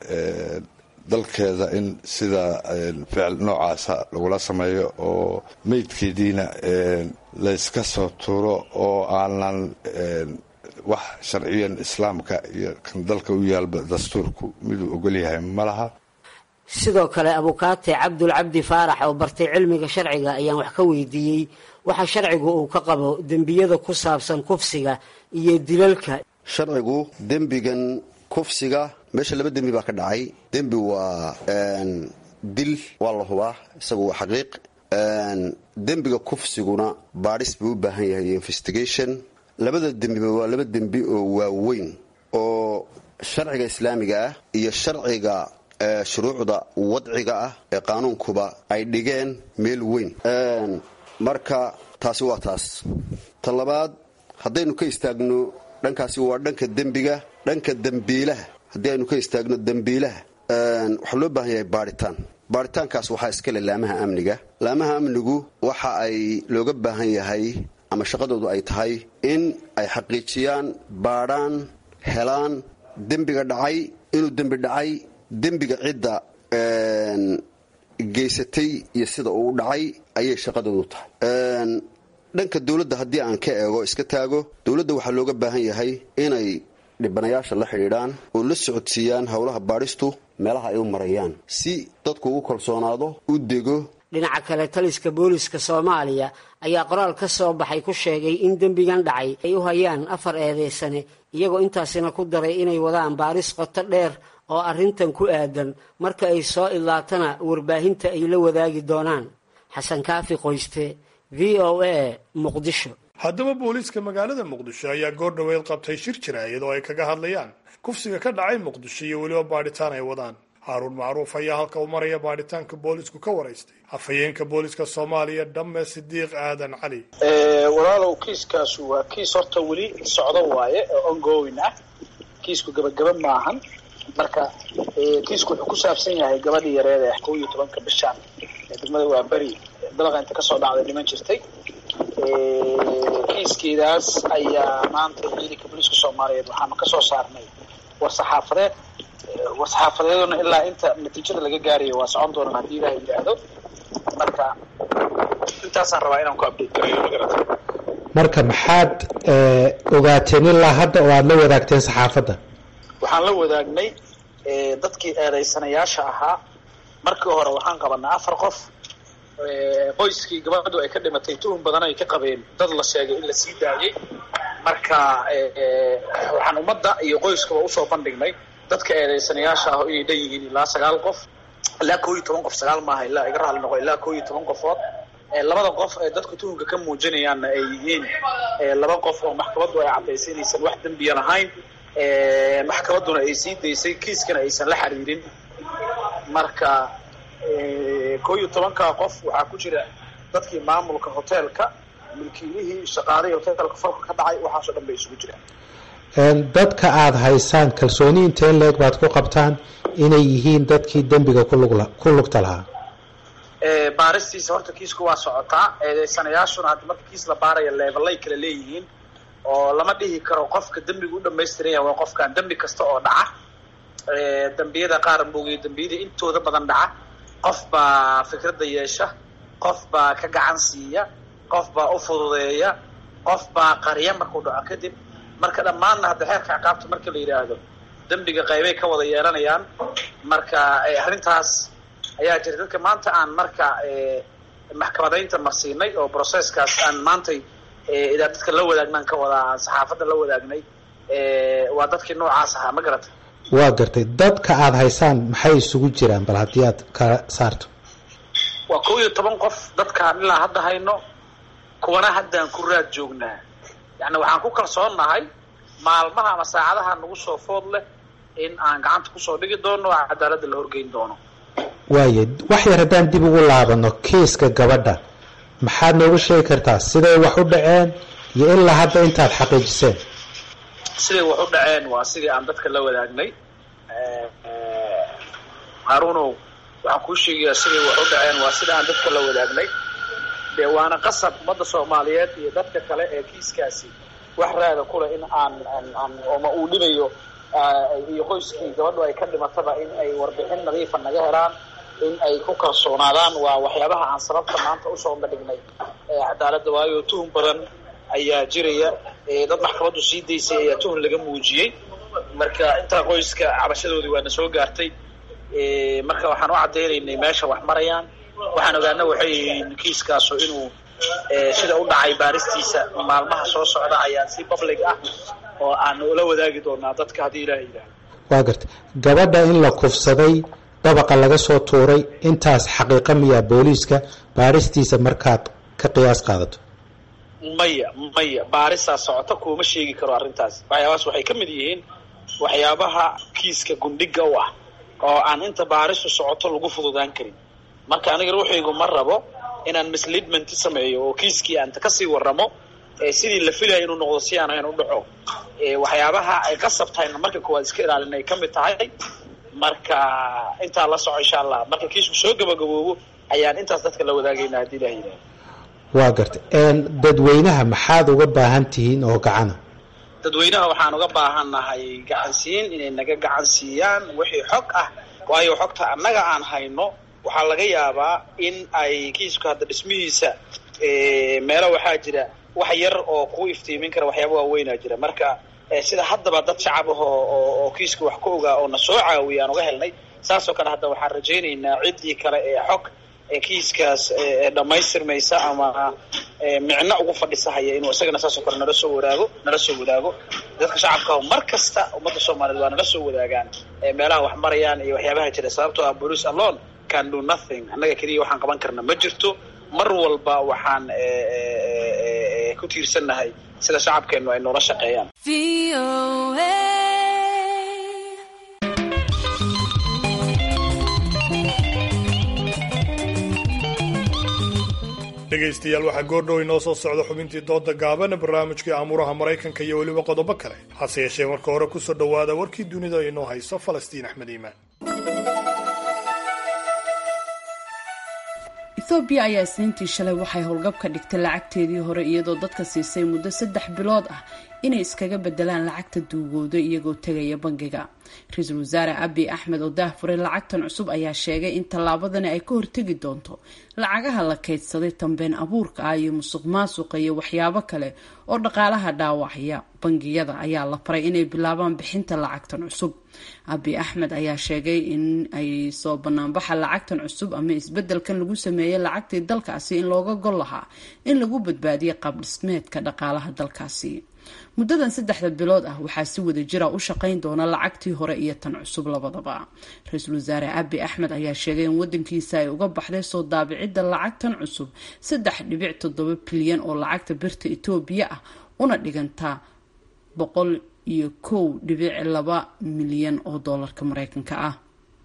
dalkeeda in sida ficil noocaasa lagula sameeyo oo meydkeediina layska soo tuuro oo aanan wax sharciyan islaamka iyo kan dalka u yaalba dastuurku miduu ogolyahay ma laha sidoo kale abukaate cabdul cabdi faarax oo bartay cilmiga sharciga ayaan wax ka weydiiyey waxa sharcigu uu ka qabo dembiyada ku saabsan kufsiga iyo dilalka sharcigu dembigan kufsiga meesha laba dembi baa ka dhacay dembi waa dil waa la hubaa isagu waa xaqiiq dembiga kufsiguna baadhis buu u baahan yahay investigation labada dembiba waa laba dembi oo waaweyn oo sharciga islaamiga ah iyo sharciga shuruucda wadciga ah ee qaanuunkuba ay dhigeen meel weyn marka taasi waa taas ta labaad haddaynu ka istaagno dhankaasi waa dhanka dembiga dhanka dembiilaha haddii aynu ka istaagno dembiilaha waxaa loo baahan yahay baadhitaan baadhitaankaas waxaa iskale laamaha amniga laamaha amnigu waxa ay looga baahan yahay ama shaqadoodu ay tahay in ay xaqiijiyaan baadhaan helaan dembiga dhacay inuu dembi dhacay dembiga cidda geysatay iyo sida uu dhacay ayay shaqadoodu tahay dhanka dowladda haddii aan ka eego iska taago dowladda waxaa looga baahan yahay inay dhibanayaasha la xidhiidhaan oo la socodsiiyaan howlaha baadhistu meelaha ay u marayaan si dadku ugu kalsoonaado u dego dhinaca kale taliska booliska soomaaliya ayaa qoraal ka soo baxay ku sheegay in dembigan dhacay ay u hayaan afar eedeysane iyagoo intaasina ku daray inay wadaan baaris qoto dheer oo arrintan ku aadan marka ay soo idlaatana warbaahinta ay la wadaagi doonaan xasan kaafi qoyste v o a muqdisho haddaba booliiska magaalada muqdisho ayaa goor dhoweed qabtay shir jiraayad oo ay kaga hadlayaan kufsiga ka dhacay muqdisho iyo weliba baadhitaan ay wadaan haaruun macruuf ayaa halka u maraya baadhitaanka boolisku ka waraystay afhayeenka booliska soomaaliya dhamme sidiiq aadan cali walaalow kiiskaasu waa kiis horta weli socdo waaye oo ongoing ah kiisku gabagaba maahan marka kiisku wuxuu ku saabsan yahay gabadhii yareed ee kow iyo tobanka bishaan ee degmada waa beri dabaqa inta kasoo dhacday dhiman jirtay kiiskeedaas ayaa maanta ciidanka booliiska soomaaliyeed waxaanu kasoo saarnay war saxaafadeed war saxaafadeeduna ilaa inta natiijada laga gaarayo waa socon doonaan haddii ilaha yidhaahdo marka intaasaan rabaa inaan ku update garayo magarata marka maxaad ogaateen ilaa hadda oo aada la wadaagteen saxaafadda waxaan la wadaagnay dadkii eedaysanayaasha ahaa markii hore waxaan qabanay afar qof qoyskii gabadhu ay ka dhimatay tuhun badan ay ka qabeen dad la sheegay in la sii daayay marka waxaan ummadda iyo qoyskaba usoo bandhignay dadka eedaysanayaasha ah inay dhan yihiin ilaa sagaal qof ilaa koo iyo toban qof sagaal maaha ilaa iga raali noqo ilaa koo iyo toban qofood labada qof ee dadka tuhunka ka muujinayaanna ay yihiin laba qof oo maxkamaddu ay caddaysay inaysan wax dembiya lahayn maxkamadduna ay sii daysay kiiskana aysan la xiriirin marka koo iyo tobankaa qof waxaa ku jira dadkii maamulka hoteelka milkiilihii shaqaalihii hoteelka falka ka dhacay waxaasoo dhan bay isugu jiraan dadka aada haysaan kalsooni intee leeg baad ku qabtaan inay yihiin dadkii dembiga kulugla ku lugta lahaa baaristiisa horta kiisku waa socotaa eedeysanayaashuna hadda marka kiis la baaraya leebalay kala leeyihiin oo lama dhihi karo qofka dembiga u dhamaystiran yahay waa qofkan dembi kasta oo dhaca dembiyada qaar moogiyo dembiyada intooda badan dhaca qof baa fikradda yeesha qof baa ka gacan siiya qof baa u fududeeya qof baa qarya markuu dhaco kadib marka dhammaanna hadda xeerka ciqaabta marka la yidhaahdo dembiga qaybay ka wada yeelanayaan marka arrintaas ayaa jira dadka maanta aan marka maxkamadaynta marsiinay oo processkaas aan maantay idaa dadka la wadaagnan ka wada aan saxaafadda la wadaagnay waa dadkii noocaas ahaa ma garata waa gartay dadka aada haysaan maxay isugu jiraan bal haddii aad kala saarto waa kow iyo toban qof dadkaan ilaa hadda hayno kuwana haddaan ku raad joognaa yacni waxaan ku kalsoonnahay maalmaha ama saacadaha nagu soo food leh in aan gacanta kusoo dhigi doono oo cadaaladda la horgeyn doono waaye wax yar haddaan dib ugu laabano kiiska gabadha maxaad noogu sheegi kartaa siday wax u dhaceen iyo ilaa hadda intaad xaqiijiseen siday wax u dhaceen waa sidii aan dadka la wadaagnay haruunow waxaan kuu sheegayaa siday wax u dhaceen waa sida aan dadka la wadaagnay dee waana qasab ummadda soomaaliyeed iyo dadka kale ee kiiskaasi wax raada kule in aan aan ooma uu dhibayo iyo qoyskii gabadhu ay ka dhimataba in ay warbixin nadiifa naga helaan in ay ku kalsoonaadaan waa waxyaabaha aan sababta maanta usoo bandhignay cadaaladda waayo tuhun badan ayaa jiraya dad maxkamaddu sii daysay ayaa tuhun laga muujiyey marka intaa qoyska cabashadoodii waana soo gaartay marka waxaan u caddaynaynay meesha wax marayaan waxaan ogaana waxay yihiin kiiskaasu inuu sida u dhacay baaristiisa maalmaha soo socda ayaa si public ah oo aan ula wadaagi doonaa dadka haddii ilaah yidhaahdo waa gartay gabadha in la kufsaday dabaqa laga soo tuuray intaas xaqiiqa miyaa booliiska baaristiisa markaad ka qiyaas qaadato maya maya baarisaa socota kuuma sheegi karo arrintaas waxyaabahaas waxay ka mid yihiin waxyaabaha kiiska gundhiga u ah oo aan inta baaristu socoto lagu fududaan karin marka aniga ruuxaygu ma rabo inaan misleadment sameeyo oo kiiskii aan kasii waramo sidii la filaya inuu noqdo si aan ahayn u dhaco waxyaabaha ay qasab tahayna marka koowaad iska ilaalin ay ka mid tahay marka intaa la soco insha allah marka kiisku soo gabagaboobo ayaan intaas dadka la wadaagayna haddii ilah yidhahdo waa gartay dadweynaha maxaad uga baahan tihiin oo gacana dadweynaha waxaan uga baahannahay gacansiin inay naga gacan siiyaan wixii xog ah waayo xogta annaga aan hayno waxaa laga yaabaa in ay kiisku hadda dhismihiisa meelo waxaa jira wax yar oo ku iftiimin kara waxyaaba waaweynaa jira marka sida haddaba dad shacab ah oo kiiska wax ka ogaa oo na soo caawiya aan uga helnay saasoo kale hadda waxaan rajaynaynaa ciddii kale ee xog kiiskaas dhammaystirmaysa ama micno ugu fadhisahaya inuu isagana saasoo kale nala soo wadaago nala soo wadaago dadka shacabka mar kasta ummadda soomaaliyeed waa nala soo wadaagaan meelaha wax marayaan iyo waxyaabaha jira sababtoo ah police alone can do nothing annaga keliya waxaan qaban karna ma jirto mar walba waxaan ku ku tiirsannahay sida shacabkeennu ay noola shaqeeyaan dhegaystayaal waxaa goordhow inoo soo socda xubintii dooda gaaban barnaamijkii aamuraha maraykanka iyo weliba qodobo kale hase yeeshee marka hore kusoo dhowaada warkii dunida inoo hayso falastiin axmed iimaan ethoobiya ayaa isniintii shalay waxay howlgab ka dhigtay lacagteedii hore iyadoo dadka siisay muddo saddex bilood ah inay iskaga bedelaan lacagta duugooda iyagoo tegaya bangiga ra-iisul wasaare abi axmed oo daahfuray lacagtan cusub ayaa sheegay in tallaabadani ay ka hortegi doonto lacagaha la kaydsaday tambeen abuurka ah iyo musuq maasuqa iyo waxyaabo kale oo dhaqaalaha dhaawacya bangiyada ayaa la faray inay bilaabaan bixinta lacagtan cusub abi axmed ayaa sheegay in ay soo banaanbaxa lacagtan cusub ama isbedelkan lagu sameeyay lacagtii dalkaasi in looga gol lahaa in lagu badbaadiyo qaabdhismeedka dhaqaalaha dalkaasi muddadan saddexda bilood ah waxaa si wada jira u shaqayn doona lacagtii hore iyo tan cusub labadaba ra-iisul wasaare abi axmed ayaa sheegay in wadankiisa ay uga baxday soo daabicidda lacagtan cusub saddex dhibic toddoba bilyan oo lacagta birta etoobiya ah una dhigantaa boqol iyo kow dhibic laba milyan oo doolarka mareykanka ah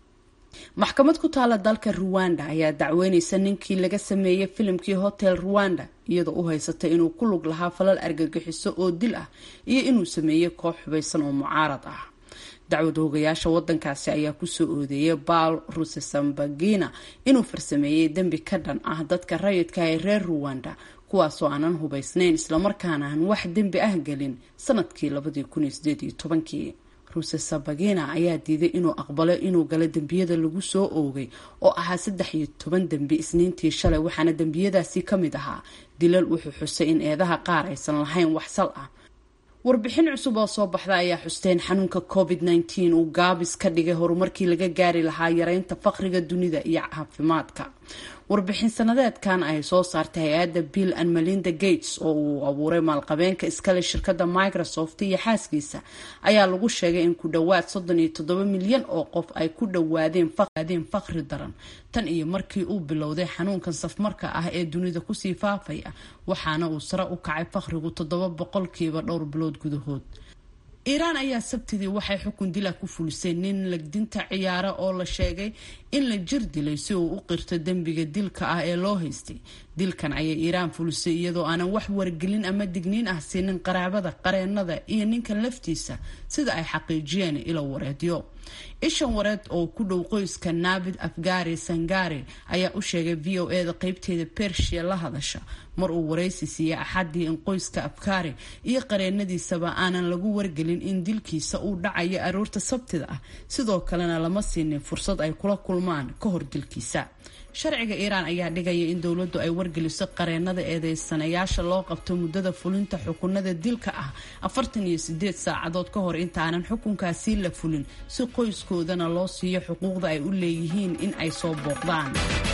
maxkamad ku taala dalka ruwanda ayaa dacweyneysa ninkii laga sameeyey filimkii hotel ruwanda iyadoo u haysatay inuu ku lug lahaa falal argagixiso oo dil ah iyo inuu sameeyey koox xubaysan oo mucaarad ah dacwad hoogayaasha wadankaasi ayaa kusoo oodeeyay baal rusesambagina inuu farsameeyey dembi ka dhan ah dadka rayidka ee reer ruwanda kuwaasoo aanan hubaysnayn islamarkaana aan wax dembi ah gelin sanadkii labadii kun iyo sideed iyo tobankii rusesabagina ayaa diiday inuu aqbalo inuu galo dembiyada lagu soo oogay oo ahaa saddex iyo toban dembi isniintii shalay waxaana dembiyadaasi ka mid ahaa dilal wuxuu xusay in eedaha qaar aysan lahayn wax sal ah warbixin cusub oo soo baxda ayaa xusteen xanuunka covid nteen uu gaabis ka dhigay horumarkii laga gaari lahaa yareynta faqriga dunida iyo caafimaadka warbixin sanadeedkan ay soo saartay hay-adda bill and melinda gates oo uu abuuray maalqabeenka iskale shirkadda microsoft iyo xaaskiisa ayaa lagu sheegay in ku dhowaad soddon iyo toddoba milyan oo qof ay ku dhowaadeen faqri daran tan iyo markii uu bilowday xanuunkan safmarka ah ee dunida kusii faafaya waxaana uu sare u kacay faqrigu toddoba boqolkiiba dhowr bilood gudahood iiraan ayaa sabtidii waxay xukun dila ku fulisay nin lagdinta ciyaara oo la sheegay in la jir dilay si uu u qirto dembiga dilka ah ee loo haystay dilkan ayay iiraan fulisay iyadoo aanan wax wargelin ama digniin ah siinin qaraabada qareenada iyo ninkan laftiisa sida ay xaqiijiyeen ilo wareedyo ishan wareed oo ku dhow qoyska naabid afgari sangari ayaa u sheegay v o e da qeybteeda bershia la hadasha mar uu waraysi siiyey axadii in qoyska afkari iyo qareenadiisaba aanan lagu wargelin in dilkiisa uu dhacayo aroorta sabtida ah sidoo kalena lama siinin fursad ay kula kulmaan ka hor dilkiisa sharciga iiraan ayaa dhigaya in dowladdu ay wargeliso qareenada eedeysanayaasha loo qabto muddada fulinta xukunada dilka ah afartan iyo sideed saacadood ka hor intaanan xukunkaasi la fulin si qoyskoodana loo siiyo xuquuqda ay u leeyihiin in ay soo booqdaan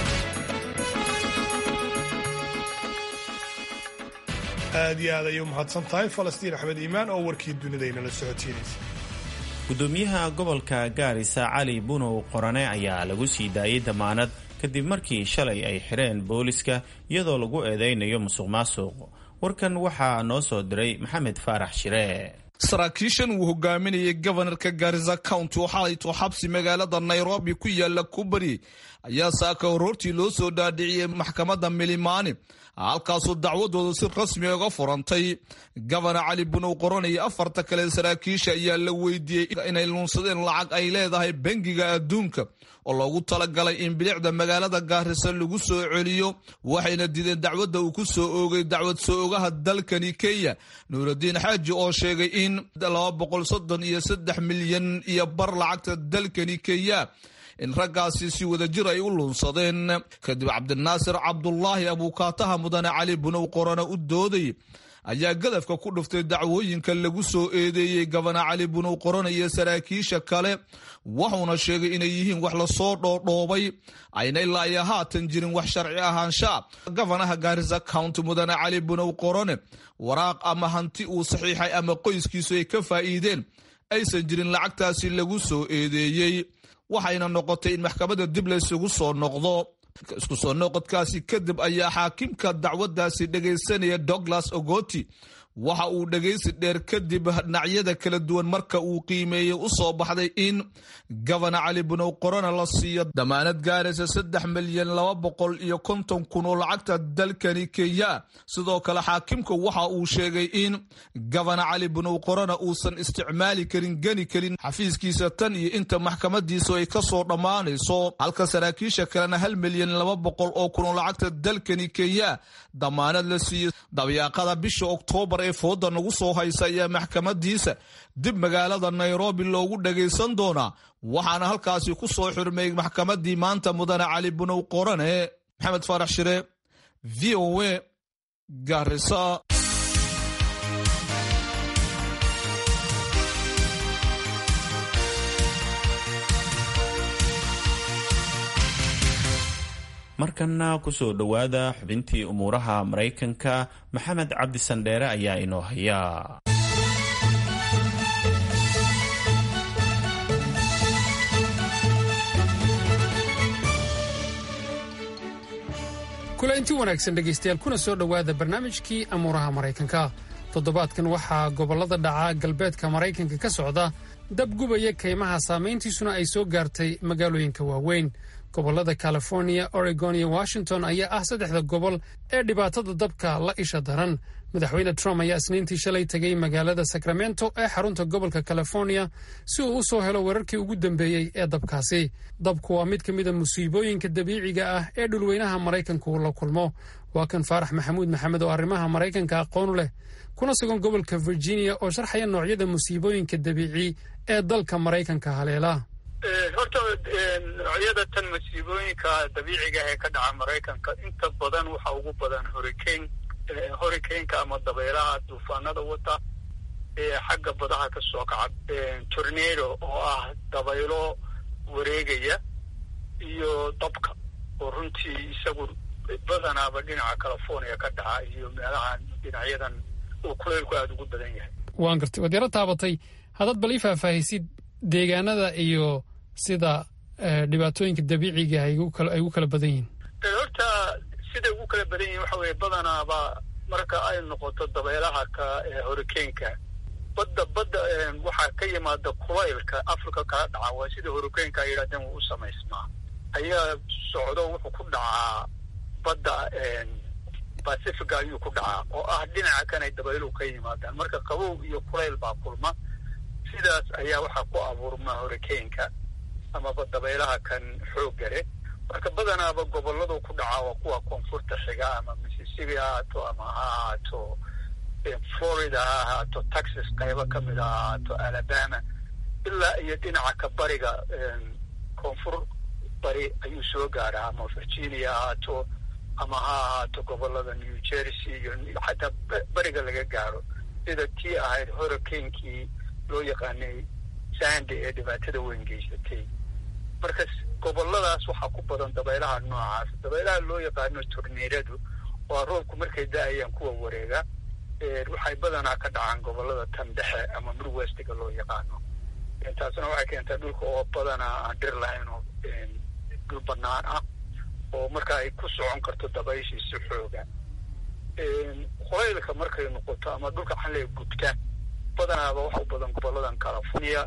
aad iyo aad ayay u mahadsan tahay falastiin axmed iimaan oo warkii dunidaynala socotiinaysa gudoomiyaha gobolka gaarisa cali bunow qorane ayaa lagu sii daayay damaanad kadib markii shalay ay xireen booliska iyadoo lagu eedeynayo musuq maasuq warkan waxaa noo soo diray maxamed faarax shire saraakiishan uu hogaaminayay gobanarka gaarisa county oo xalayto xabsi magaalada nairobi ku yaala kubari ayaa saaka horoortii loo soo dhaadhiciyey maxkamadda milimaani halkaasoo dacwadooda si rasmi uga furantay gabana cali bunow qoran iyo afarta kale saraakiisha ayaa la weydiiyey inay luunsadeen lacag ay leedahay bangiga adduunka oo loogu talagalay in bilicda magaalada gaarisa lagu soo celiyo waxayna dideen dacwadda uu ku soo oogay dacwad soo ogaha dalkani kenya nuuraddiin xaaji oo sheegay in laba boqol soddon iyo saddex milyan iyo bar lacagta dalkani kenya in raggaasi si wada jir ay u luunsadeen kadib cabdinaasir cabdulaahi abuukaataha mudane cali bunow qorana u dooday ayaa gadafka ku dhuftay dacwooyinka lagu soo eedeeyey gabana cali bunow qorana iyo saraakiisha kale wuxuuna sheegay inay yihiin wax lasoo dhoodhoobay ayna ilaa iyo haatan jirin wax sharci ahaanshaa gabanaha gaarisa county mudane cali bunow qorane waraaq ama hanti uu saxiixay ama qoyskiisu ay ka faa'iideen aysan jirin lacagtaasi lagu soo eedeeyey waxayna noqotay in maxkamadda dib laysugu soo noqdo isku soo noqodkaasi kadib ayaa xaakimka dacwaddaasi dhegaysanaya douglas ogoti waxa uu dhegaysi dheer kadib dhinacyada kala duwan marka uu qiimeeyey u soo baxday in gabana cali bunow qorona la siiyo damaanad gaaraysa saddex milyan laba boqol iyo konton kun oo lacagta dalkani kenya sidoo kale xaakimka waxa uu sheegay in gabana cali bunow qorona uusan isticmaali karin geni karin xafiiskiisa tan iyo inta maxkamadiisu ay ka soo dhammaanayso halka saraakiisha kalena hal milyan laba boqol oo kun oo lacagta dalkani kenya damaanad la siiyo dabyaaqada bisha oktoobar ee fooda nagu soo haysa ayaa maxkamadiisa dib magaalada nairobi loogu dhagaysan doonaa waxaana halkaasi ku soo xurmeeyey maxkamadii maanta mudane cali bunow qorane maxamed faarax shire v o a garisa markanna kusoo dhowaada xubintii umuuraha maraykanka maxamed cabdi sandheere ayaa inoo haya kulainti wanaagsan dhegaystayaal kuna soo dhowaada barnaamijkii amuuraha maraykanka toddobaadkan waxaa gobollada dhaca galbeedka maraykanka ka socda dab gubaya kaymaha saamayntiisuna ay soo gaartay magaalooyinka waaweyn gobollada californiya oregon iyo washington ayaa ah saddexda gobol ee dhibaatada dabka la isha daran madaxweyne trump ayaa isniintii shalay tegay magaalada sacramento ee xarunta gobolka californiya si uu u soo helo weerarkii ugu dambeeyey ee dabkaasi dabku waa mid ka mida musiibooyinka dabiiciga ah ee dhulweynaha maraykanku uu la kulmo waa kan faarax maxamuud maxamed oo arrimaha maraykanka aqoonu leh kuna sugan gobolka virginia oo sharxaya noocyada musiibooyinka dabiici ee dalka maraykanka haleela horta noocyada tan masiibooyinka dabiiciga ee ka dhaca maraykanka inta badan waxa ugu badan hurricane hurricaneka ama dabeelaha duufaanada wata ee xagga badaha ka soo kaca tornado oo ah dabaylo wareegaya iyo dabka oo runtii isagu badanaaba dhinaca california ka dhaca iyo meelahan dhinacyadan uu kuleylku aada ugu badan yahay waan gartay waad yaro taabatay haddaad bal ii faahfaahisid deegaanada iyo sida dhibaatooyinka dabiiciga ay ugu kala badan yihiin horta siday ugu kala badan yihin waxa weeye badanaaba marka ay noqoto dabeelaha ka hurricaneka badda badda waxaa ka yimaada kulaylka africa kala dhaca waa sida hurricaneka ay yidhahdeen wuu u samaysmaa ayaa socdo wuxuu ku dhacaa badda pacifica ayuu ku dhacaa oo ah dhinaca kanay dabayluhu ka yimaadaan marka qabow iyo kulayl baa kulma sidaas ayaa waxaa ku abuurma hurricaneka amaba dabaylaha kan xoogga leh marka badanaaba goboladu ku dhacaa waa kuwa koonfurta xiga ama mississippi ha ahaato ama ha ahaato florida ha ahaato texas qaybo ka mid ha ahaato alabama ilaa iyo dhinaca ka bariga koonfur bari ayuu soo gaaraa ama virginia ha ahaato ama ha ahaato gobolada new jersey iyo xataa bariga laga gaaro sida tii ahayd hurricanekii loo yaqaanay sande ee dhibaatada weyn geysatay marka goboladaas waxaa ku badan dabaylaha noocaas dabaylaha loo yaqaano torneeradu waa roobku markay da-ayaan kuwa wareega waxay badanaa ka dhacaan gobolada tan dhexe ama midwestiga loo yaqaano taasna waxay keentaa dhulka oo badanaa aan dhir lahayn oo dhul banaan ah oo marka ay ku socon karto dabayshii si xooga kulaylka markay noqoto ama dhulka xalay gudka badanaaba waxa u badan goboladan california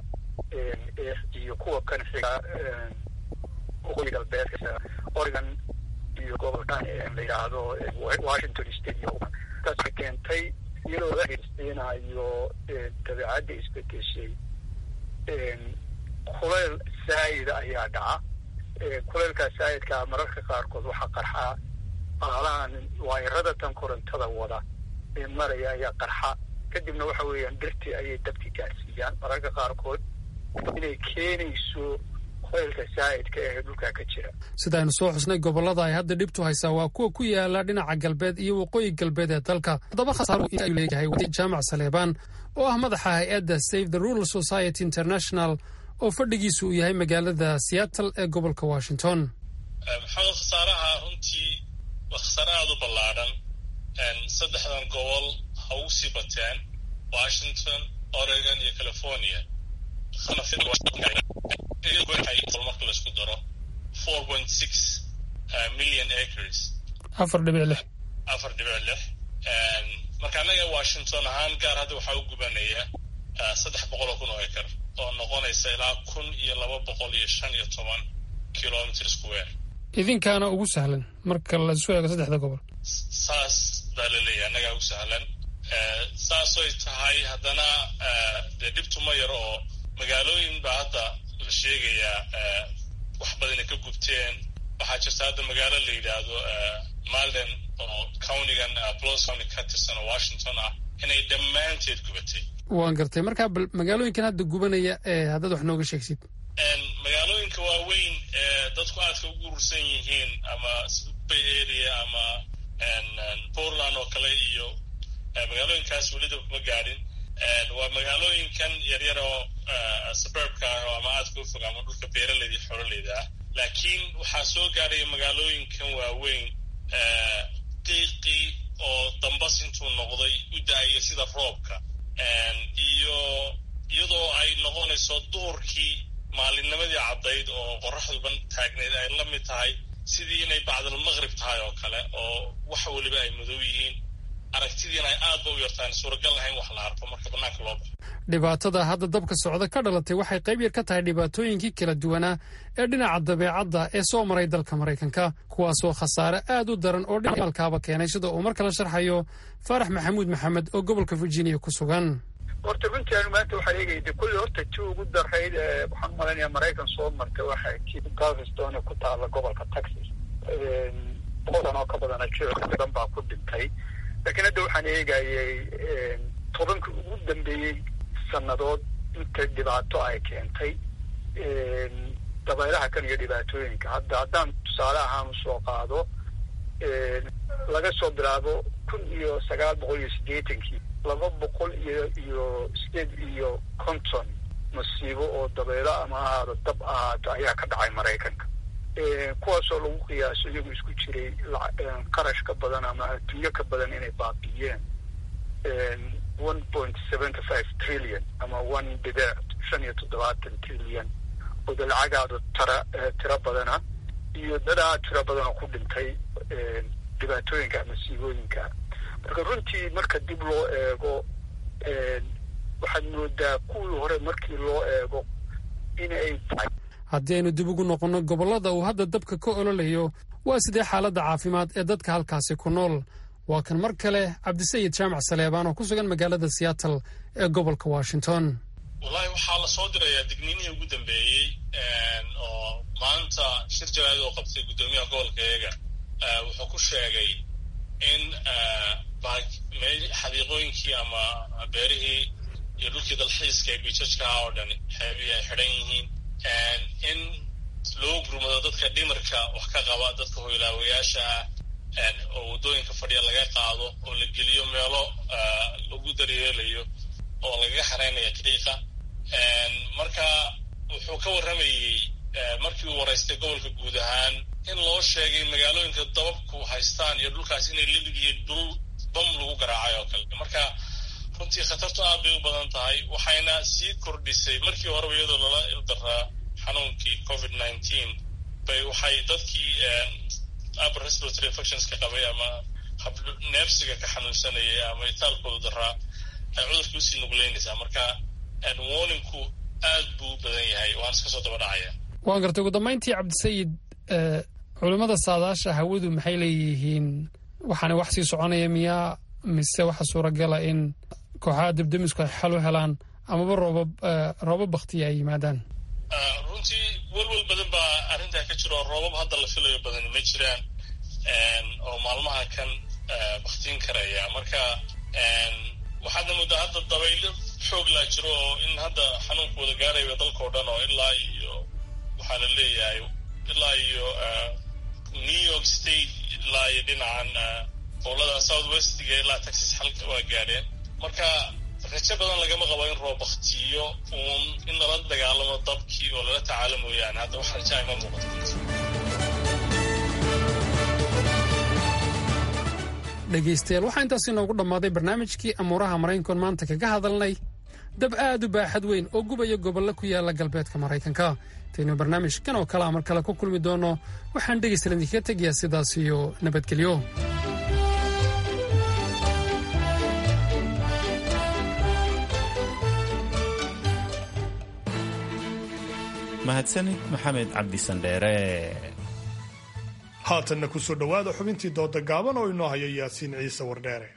iyo kuwa kan xiga waqooyi galbeedka oregon iyo gobolkan la yidhaahdo washington state iyo taasay keentay iyadoo la heysiinayo dabeecadda isbedeshay kulayl saayida ayaa dhaca kulaylkaa saayidkaa mararka qaarkood waxaa qarxaa baalahan waayarada tan korontada wada ee maraya ayaa qarxa kadibna waxa weeyaan dhirtii ayay dabki gaarsiiyaan mararka qaarkood inay keenayso kulaylka saa'idka ee dhulkaa ka jira sidaaynu soo xusnay gobollada ay hadda dhibtu haysaa waa kuwa ku yaala dhinaca galbeed iyo waqooyi galbeed ee dalka haddaba khasaaro inta ayuu leeyahay wadi jaamac saleebaan oo ah madaxa hay-adda save the rural society international oo fadhigiisu uu yahay magaalada seattle ee gobolka washington maxamed khasaaraha runtii waa khasaare aada u ballaadhan saddexdan gobol ha ugu sii bateen washington oregon iyo california marka laisku daro four point six million acres afar dhibic lix afar dhibic lix marka annaga washington ahaan gaar hadda waxaa u gubanaya saddex boqol oo kun oo acre oo noqonaysa ilaa kun iyo laba boqol iyo shan iyo toban kilomitr square idinkaana ugu sahlan marka laisu eego saddexda gobol saas baa la leeyahay annagaa ugu sahlan saasoy tahay haddana dee dhibtuma yar oo magaalooyin baa hadda la sheegayaa wax badana ka gubteen waxaa jirta hadda magaalo la yidhaahdo malden oo countigan blos county ka tirsan oo washington ah inay dhammaanteed gubatay waan gartay markaa bal magaalooyinkan hadda gubanaya ee haddaad wax nooga sheegsid magaalooyinka waaweyn ee dadku aadka ugu urursan yihiin ama bay area ama portland oo kale iyo magaalooyinkaas welida kuma gaadhin waa magaalooyinkan yaryar oo suburbka ah ama aadka u fog ama dhulka beeraleyda iyo xoololeyda ah laakiin waxaa soo gaadhaya magaalooyinkan waaweyn qiiqii oo dambas intuu noqday u da-aya sida roobka iyo iyadoo ay noqonayso duurkii maalinnimadii caddayd oo qoraxduban taagneyd ay la mid tahay sidii inay bacdalmaqrib tahay oo kale oo wax weliba ay madow yihiin aragtidiina ay aad ba u yartaan suuragal lahayn wax la arko marka bannaanka loo baxo dhibaatada hadda dabka socda ka dhalatay waxay qayb yar ka tahay dhibaatooyinkii kala duwanaa ee dhinaca dabeecadda ee soo maray dalka maraykanka kuwaasoo khasaare aad u daran oo dhinacalkaaba keenay sida uu mar kale sharxayo faarax maxamuud maxamed oo gobolka virginia ku sugan horta runtii anu maanta waxaa eegayda kulli horta ti ugu darayd waxaan umalaynaya maraykan soo martay waxay kii galvestone ku taala gobolka texas boqol san oo ka badana jiro badan baa ku dhintay laakiin hadda waxaan eegayay tobankii ugu dambeeyey sannadood inta dhibaato ay keentay dabaylaha kan iyo dhibaatooyinka hadda haddaan tusaale ahaan usoo qaado laga soo bilaabo kun iyo sagaal boqol iyo siddeetankii laba boqol iyo iyo sideed iyo konton masiibo oo dabaylo ama ahaado dab ahaato ayaa ka dhacay maraykanka kuwaasoo lagu qiyaaso iyagu isku jiray qarash ka badan ama adduunyo ka badan inay baabiiyeen one point seventy five trillion ama one dhibic shan iyo toddobaatan trillion oo de lacagaadu tara tiro badana iyo dadaa tiro badanoo ku dhintay dhibaatooyinka masiibooyinka marka runtii marka dib loo eego waxaad moodaa kuwii hore markii loo eego inay tahay haddii aynu dib ugu noqonno gobollada uu hadda dabka ka ololayo waa sidee xaaladda caafimaad ee dadka halkaasi ku nool waa kan mar kale cabdisayid jaamac saleebaan oo ku sugan magaalada seattle ee gobolka washington wallahi waxaa la soo dirayaa digniinihii ugu dambeeyey oo maanta shir jaraa'id oo qabtay guddoomiyaha gobolka eega wuxuu ku sheegay in xadiiqooyinkii ama beerihii iyo dhulkii dalxiiska ee biijajka ah oo dhan xeebihii ay xidhan yihiin in loo gurmado dadka dhimarka wax ka qaba dadka hoylaawayaasha ah oo waddooyinka fadhiya laga qaado oo la geliyo meelo lagu daryeelayo oo lagaga xareynayo qiiqa marka wuxuu ka warramayey markii uu waraystay gobolka guud ahaan in loo sheegay magaalooyinka dababku haystaan iyo dhulkaas inay limid iyo dhul bam lagu garaacay oo kale marka runtii khatartu aad bay u badan tahay waxayna sii kordhisay markii horeba iyadoo lala ildaraa xanuunkii covid nineteen bay waxay dadkii upper respiratory infections ka qabay ama neefsiga ka xanuunsanayay ama itaalkooda daraa ay cudurka usii nugleynaysaa marka warningku aad buu u badan yahay waan iska soo daba dhacaya waan gartay ugu dambayntii cabdisayid culimmada saadaasha hawadu maxay leeyihiin waxaana wax sii soconaya miyaa mise waxa suuragala in kooxaha debdemisku ay xal u helaan amaba roobab roobab baktiya ay yimaadaan runtii welwel badan baa arrintaa ka jiro roobab hadda la filayo badani ma jiraan oo maalmaha kan baktiin karaya marka waxaadna muddaa hadda dabaylo xoog laa jiro oo in hadda xanuunku wada gaaraya dalkao dhan oo ilaa iyo waxaa la leeyahay ilaa iyo new york state ilaa iyo dhinacan gobolada south westiga ilaa texas xalka waa gaadheen marka rajo badan lagama qabo in roob baktiyo uun in lala dagaalamo dabkii oo lala tacaalo mooyaane hadda wax rajaa ima muuqato dhegaystayaal waxaa intaas inoogu dhammaaday barnaamijkii amuuraha maraykankoon maanta kaga hadalnay dab aad u baaxad weyn oo gubaya gobollo ku yaala galbeedka maraykanka intaynu barnaamijkan oo kale amar kale ku kulmi doonno waxaan dhegaysta idinkaga tegayaa sidaas iyo nabadgelyo mahadsanid maxamed cabdisandheere haatanna ku soo dhowaada xubintii dooda gaaban oo inoo haya yaasiin ciise wardheere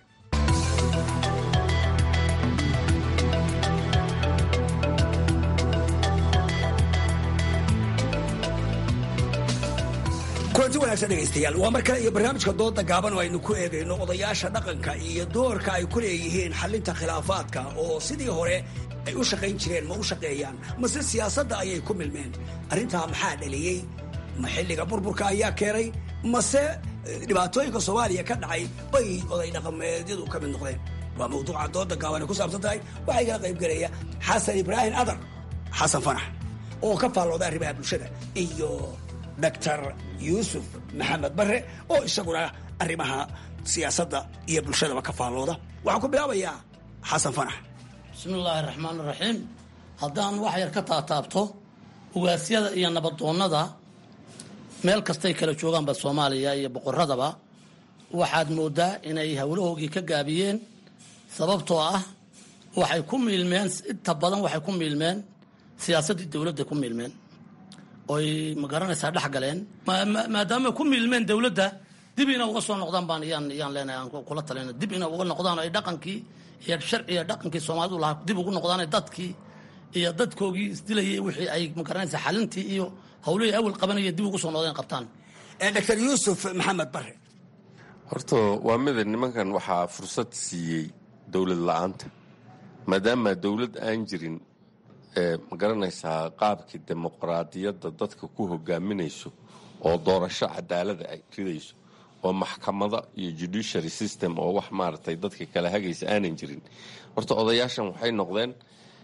kulanti wanaagsan dhegaystayaal waa mar kale iyo barnaamijka dooda gaaban oo aynu ku eegayno odayaasha dhaqanka iyo doorka ay ku leeyihiin xalinta khilaafaadka oo sidii hore ay u shaqayn jireen ma u shaqeeyaan mase siyaasadda ayay ku milmeen arrintaa maxaa dhaliyey ma xilliga burburka ayaa keenay mase dhibaatooyinka soomaaliya ka dhacay bay oday dhaqameedyadu ka mid noqdeen waa mawduuca dooda gaaban ay ku saabsan tahay waxaa igala qaybgelaya xasan ibraahim adar xasan fanax oo ka faallooda arrimaha bulshada iyo doctor yuusuf maxamed bare oo isaguna arrimaha siyaasadda iyo bulshadaba ka faallooda waxaan ku bilaabayaa xasan fanax bismi illaahi raxmaan raxiim haddaan wax yar ka taataabto ugaasyada iyo nabadoonnada meel kastay kala joogaanba soomaaliya iyo boqoradaba waxaad moodaa inay howlahoogii ka gaabiyeen sababtoo ah waxay ku miilmeen inta badan waxay ku miilmeen siyaasaddii dowladda ku miilmeen oy magaranaysaa dhex galeen maadaama ku miilmeen dowladda dib ina uga soo noqdaan baan yaan yaan leenahay aan kula talina dib ina uga noqdaan ay dhaqankii iyo sharciga dhaqankii soomaalidu lahaa dib ugu noqdaan dadkii iyo dadkoogii isdilayay wixii ay magaranaysaa xalintii iyo howlihii awal qabanaya dib ugu soo noqdeen qabtaan doctor yuusuf maxamed bare horta waa mida nimankan waxaa fursad siiyey dowlad la-aanta maadaama dowlad aan jirin ma garanaysaa qaabkii dimuqraadiyadda dadka ku hogaaminayso oo doorasho cadaalada ay ridayso oo maxkamada iyo judiciary system oo wax maaragtay dadka kala hagaysa aanan jirin horta odayaashan waxay noqdeen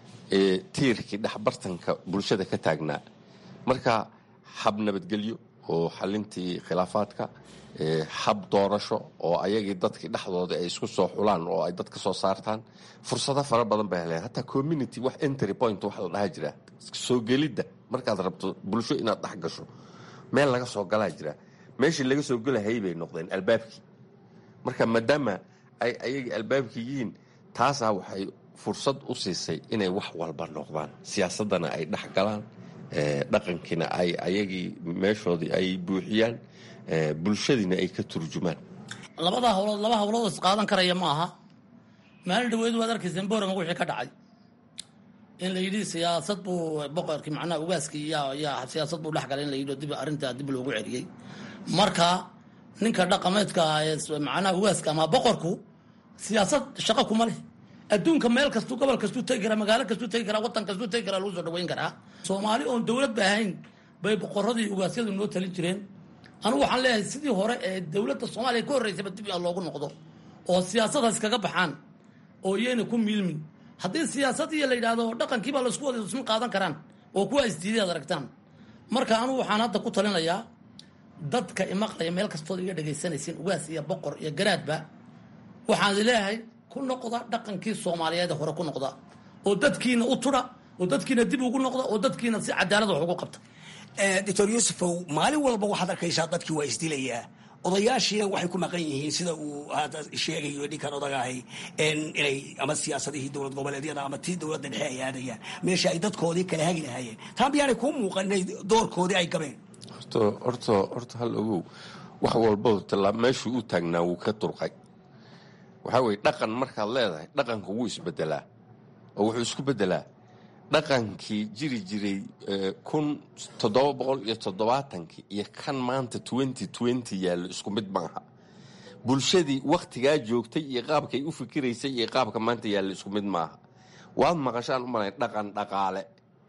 tiirkii dhexbartanka bulshada ka taagnaa marka hab nabadgelyo oo xalintii khilaafaadka hab doorasho oo ayagii dadkii dhexdooda ay isku soo xulaan oo ay dad ka soo saartaan fursado fara badan bay heleen hataa community wax entry point wax la dhaha jira soo gelidda markaad rabto bulsho inaad dhex gasho meel laga soo galaa jira meeshii laga soo gelahayay bay noqdeen albaabkii marka maadaama ay ayagii albaabkii yihiin taasaa waxay fursad u siisay inay wax walba noqdaan siyaasaddana ay dhex galaan dhaqankiina ay ayagii meeshoodii ay buuxiyaan bulshadiina ay ka turjumaan labada hawlood laba hawlood is qaadan karaya ma aha maalin dhaweyd waad arkayseen boorama wixii ka dhacay in la yidhi siyaasad buu boqorkii macnaha ugaaskii yaa yaa siyaasad buu dhex galay in la yidhi dib arrintaa dib loogu celiyey marka ninka dhaqameedka ah ee macnaha ugaaska ama boqorku siyaasad shaqo kuma leh adduunka meel kastuu gobol kastuu tegi karaa magaalo kastuu tegi karaa waddan kastuu tegi karaa lagu soo dhaweyn karaa soomaali oon dowlad ba ahayn bay boqoradii ugaasyadu noo talin jireen anugu waxaan leeyahay sidii hore ee dowladda soomaaliya ka horreysayba dib a loogu noqdo oo siyaasadaas kaga baxaan oo iyayna ku miilmin haddii siyaasadiiyo la yidhaahdo dhaqankiibaa laisku wada isma qaadan karaan oo kuwa isdiiday ad aragtaan marka anugu waxaan hadda ku talinayaa dadka imaqlaya meel kastood iga dhegaysanaysiin ugaas iyo boqor iyo garaadba waxaan leeyahay ku noqda dhaqankii soomaaliyeed hore ku noqda oo dadkiina u tudha oo dadkiina dib ugu noqda oo dadkiina si cadaalad wax ugu qabta doctor yuusufow maalin walba waxaad arkaysaa dadkii waa isdilayaa odayaashiina waxay ku maqan yihiin sida uu hadda sheegayo ninkan odagahay inay ama siyaasadihii dowlad goboleedyada ama tii dowladda dhexe ay aadayaan meesha ay dadkoodii kala hagi lahaayeen taa miyaanay kuu muuqan inay doorkoodii ay gabeen horta horta horta hal ogow wax walba tala meeshuu u taagnaa wuu ka durqay waxaa weye dhaqan markaad leedahay dhaqanka wuu isbedelaa oo wuxuu isku bedelaa dhaqankii jiri jiray kun toddoba boqol iyo toddobaatankii iyo kan maanta twenty twenty yaallo isku mid maaha bulshadii wakhtigaa joogtay iyo qaabkay u fikiraysay iyo qaabka maanta yaallo isku mid maaha waad maqashaan u malay dhaqan dhaqaale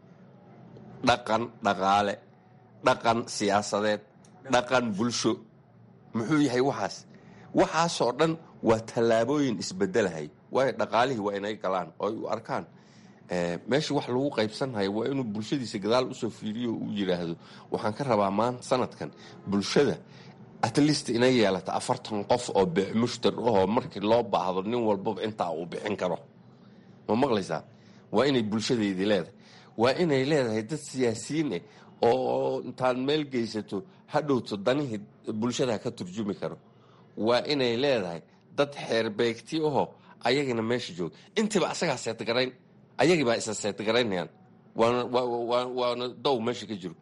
dhaqan dhaqaale dhaqan siyaasadeed dhaqan bulsho muxuu yahay waxaas waxaasoo dhan waa tallaabooyin isbedelahay waayo dhaqaalihii waa inay galaan oo ay u arkaan meesha wax lagu qaybsanhayo waa inuu bulshadiisa gadaal usoo fiiriyo uu yidhaahdo waxaan ka rabaa maanta sanadkan bulshada at least inay yeelata afartan qof oo beecmushtar ahoo markii loo baahdo nin walbaba intaa uu bixin karo ma maqlaysaa waa inay bulshadeedii leedahay waa inay leedahay dad siyaasiyiin ah oo intaad meel geysato hadhowto danihii bulshada ka turjumi karo waa inay leedahay dad xeerbeegti aho ayagana meesha jooga intiiba asagaa seetgarayn ayagibaa isa seetgaraynayaan waana dow meesha ka jiro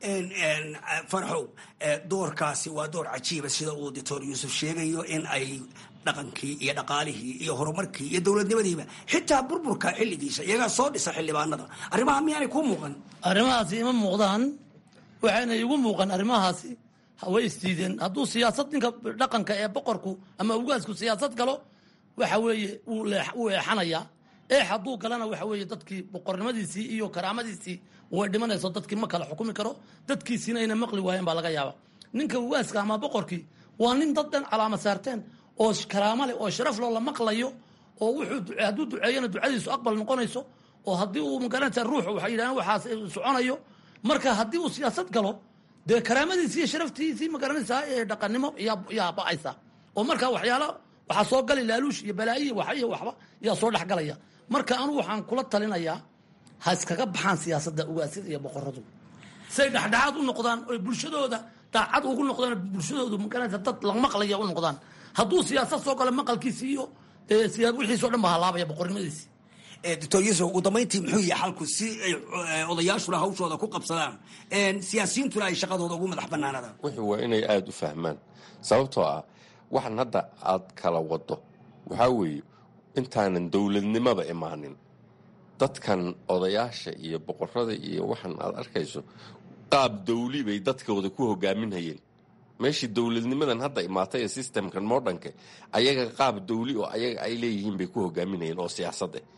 farxow doorkaasi waa door cajiiba sida uu doctor yuusuf sheegayo in ay dhaqankii iyo dhaqaalihii iyo horumarkii iyo dowladnimadiiba xitaa burburka xilligiisa iyagaa soo dhisa xildhibaanada arrimaha miyaanay kuu muuqan arrimahaasi ima muuqdaan waxayna igu muuqan arrimahaasi way isdiideen hadduu siyaasad ninka dhaqanka ee boqorku ama ugaasku siyaasad galo waxa weeye wuu eexanayaa eex hadduu galana waxa weeye dadkii boqornimadiisii iyo karaamadiisii way dhimanayso dadkii ma kala xukumi karo dadkiisiina ayna maqli waayeen baa laga yaaba ninka ugaaska ama boqorkii waa nin dad dhan calaama saarteen oo karaamo leh oo sharaf loo la maqlayo oo wuxuu hadduu duceeyana ducadiisu aqbal noqonayso oo haddii uu magaranaysa ruux waxay yidhahdeen waxaas soconayo marka haddii uu siyaasad galo dee karaamadiisii iyo sharaftiisii magaranaysaa ee dhaqannimo yaa ba'aysa oo marka waxyaala waxaa soo gali laaluush iyo balaayiya wax iyo waxba yaa soo dhex galaya marka anugu waxaan kula talinayaa ha iskaga baxaan siyaasadda ugaasyada iyo boqoradu say dhexdhexaad u noqdaan oy bulshadooda daacad ugu noqdaan bulshadoodu magaranaysa dad la maqlaya u noqdaan hadduu siyaasad soo galo maqalkiisi iyo wixiisoo dhan ba halaabaya boqornimadiisi doctor yuusuf ugu dambayntii muxuu yahay xalku si ay odayaashuna hawshooda ku qabsadaan siyaasiyiintuna ay shaqadooda ugu madax banaanadaan wuxuu waa inay aada u fahmaan sababtoo ah waxan hadda aad kala wado waxaa weeye intaanan dowladnimaba imaanin dadkan odayaasha iyo boqorada iyo waxan aad arkayso qaab dawli bay dadkooda ku hogaaminhayeen meeshii dowladnimadan hadda imaatay ee systemkan modernka ayaga qaab dawli oo ayaga ay leeyihiin bay ku hogaaminayeen oo siyaasad ah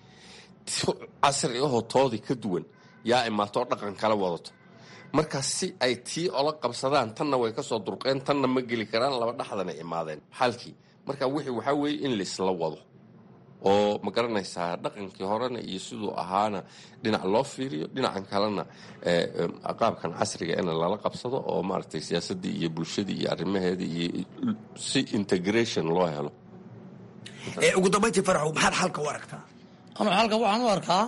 casri ahoo toodii ka duwan yaa imaatoo dhaqan kala wadato marka si ay tii ola qabsadaan tanna way kasoo durqeen tanna ma geli karaan laba dhaxdana imaadeen xalkii marka wixii waxaa weeye in laisla wado oo ma garanaysaa dhaqankii horena iyo siduu ahaana dhinac loo fiiriyo dhinacan kalena qaabkan casriga in lala qabsado oo maaragtay siyaasaddii iyo bulshadii iyo arrimaheedii iyo si integration loo helo ugu dambayntii farxow maxaad xalka u aragtaa anu xalka waxaan u arkaa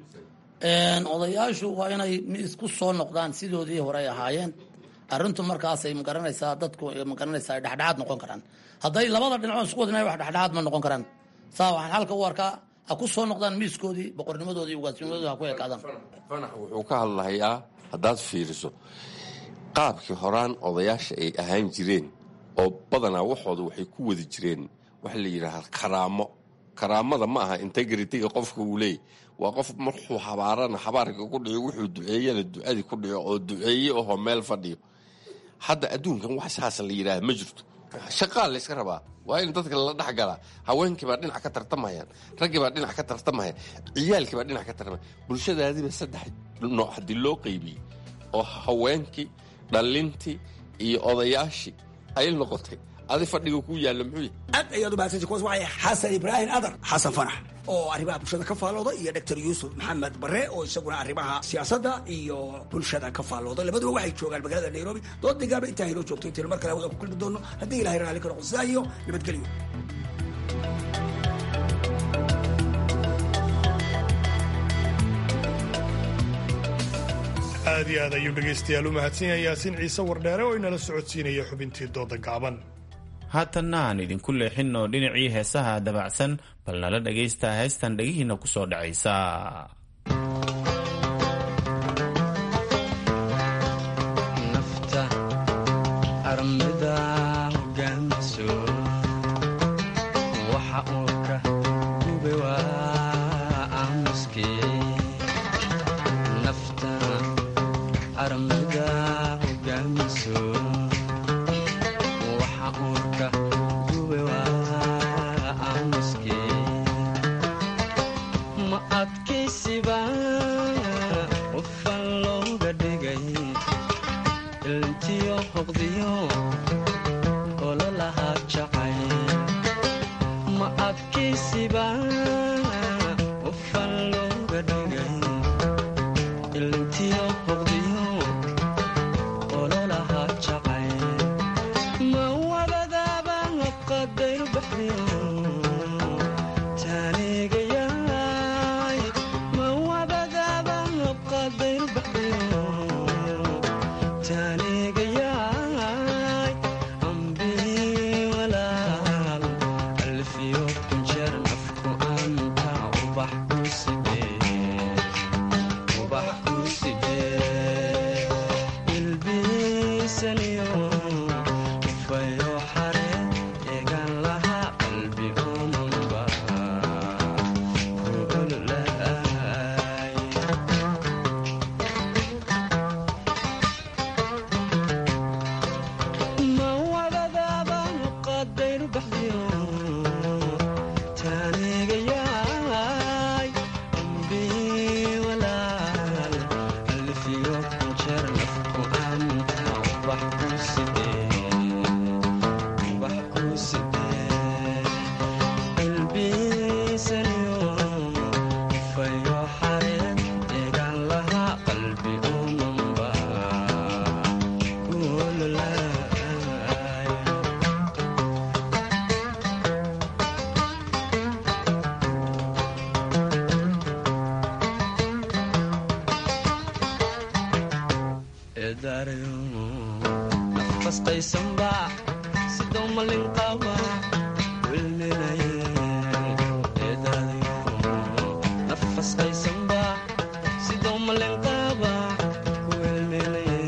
odayaashu waa inay isku soo noqdaan sidoodii hore ay ahaayeen arrintu markaasay magaranaysaa dadku magaranaysaa ay dhexdhexaad noqon karaan hadday labada dhinacood isku wadinay wax dhexdhexaad ma noqon karaan saa waxaan xalka u arkaa ha ku soo noqdaan miiskoodii boqornimadoodii iyo ugaasnimadoodii ha ku ekaadaan fanax wuxuu ka hadlahayaa haddaad fiiriso qaabkii horaan odayaasha ay ahaan jireen oo badanaa waxooda waxay ku wadi jireen waxa la yidhaahaa karaamo karaamada ma aha integritiga qofka uu leeyay waa qof markuu habaarana habaarka ku dhico wuxuu duceeyana ducadii ku dhico oo duceeye ahoo meel fadhiyo hadda adduunkan wax saas la yidhaaha ma jirto shaqaa layska rabaa waa in dadka lala dhex galaa haweenkiibaa dhinac ka tartamayaan raggiibaa dhinac ka tartamaya ciyaalkiibaa dhinac ka tartamaya bulshadaadiiba saddex nooc haddii loo qaybiyey oo haweenkii dhalintii iyo odayaashii ay noqotay adi fadhiga ku yaalla muxuu yahay aad ayaad u mahadsanti kuwaas waxay xasan ibraahim adar xasan fanax oo arrimaha bulshada ka faallooda iyo doctor yuusuf maxamed bare oo isaguna arrimaha siyaasadda iyo bulshada ka faallooda labaduba waxay joogaan magaalada nairobi dood digaaba intaa inoo joogto intaynu mar kale hawada ku kulmi doono haddii ilahay raalli ka noqo sidaa iyo nabadgelyo aad iyo aad ayuu dhegaystayaal u mahadsan yahay yaasiin ciise wardheere oo inala socodsiinaya xubintii dooda gaaban haatanna aan idinku leexinno dhinacii heesaha dabacsan bal nala dhagaystaa heestan dhegihiinna ku soo dhacaysa ma nafasqaysanba sidoo malin qaba wilminaye eedaadayo nafasqaysanba sidoo malin qaba wilminaye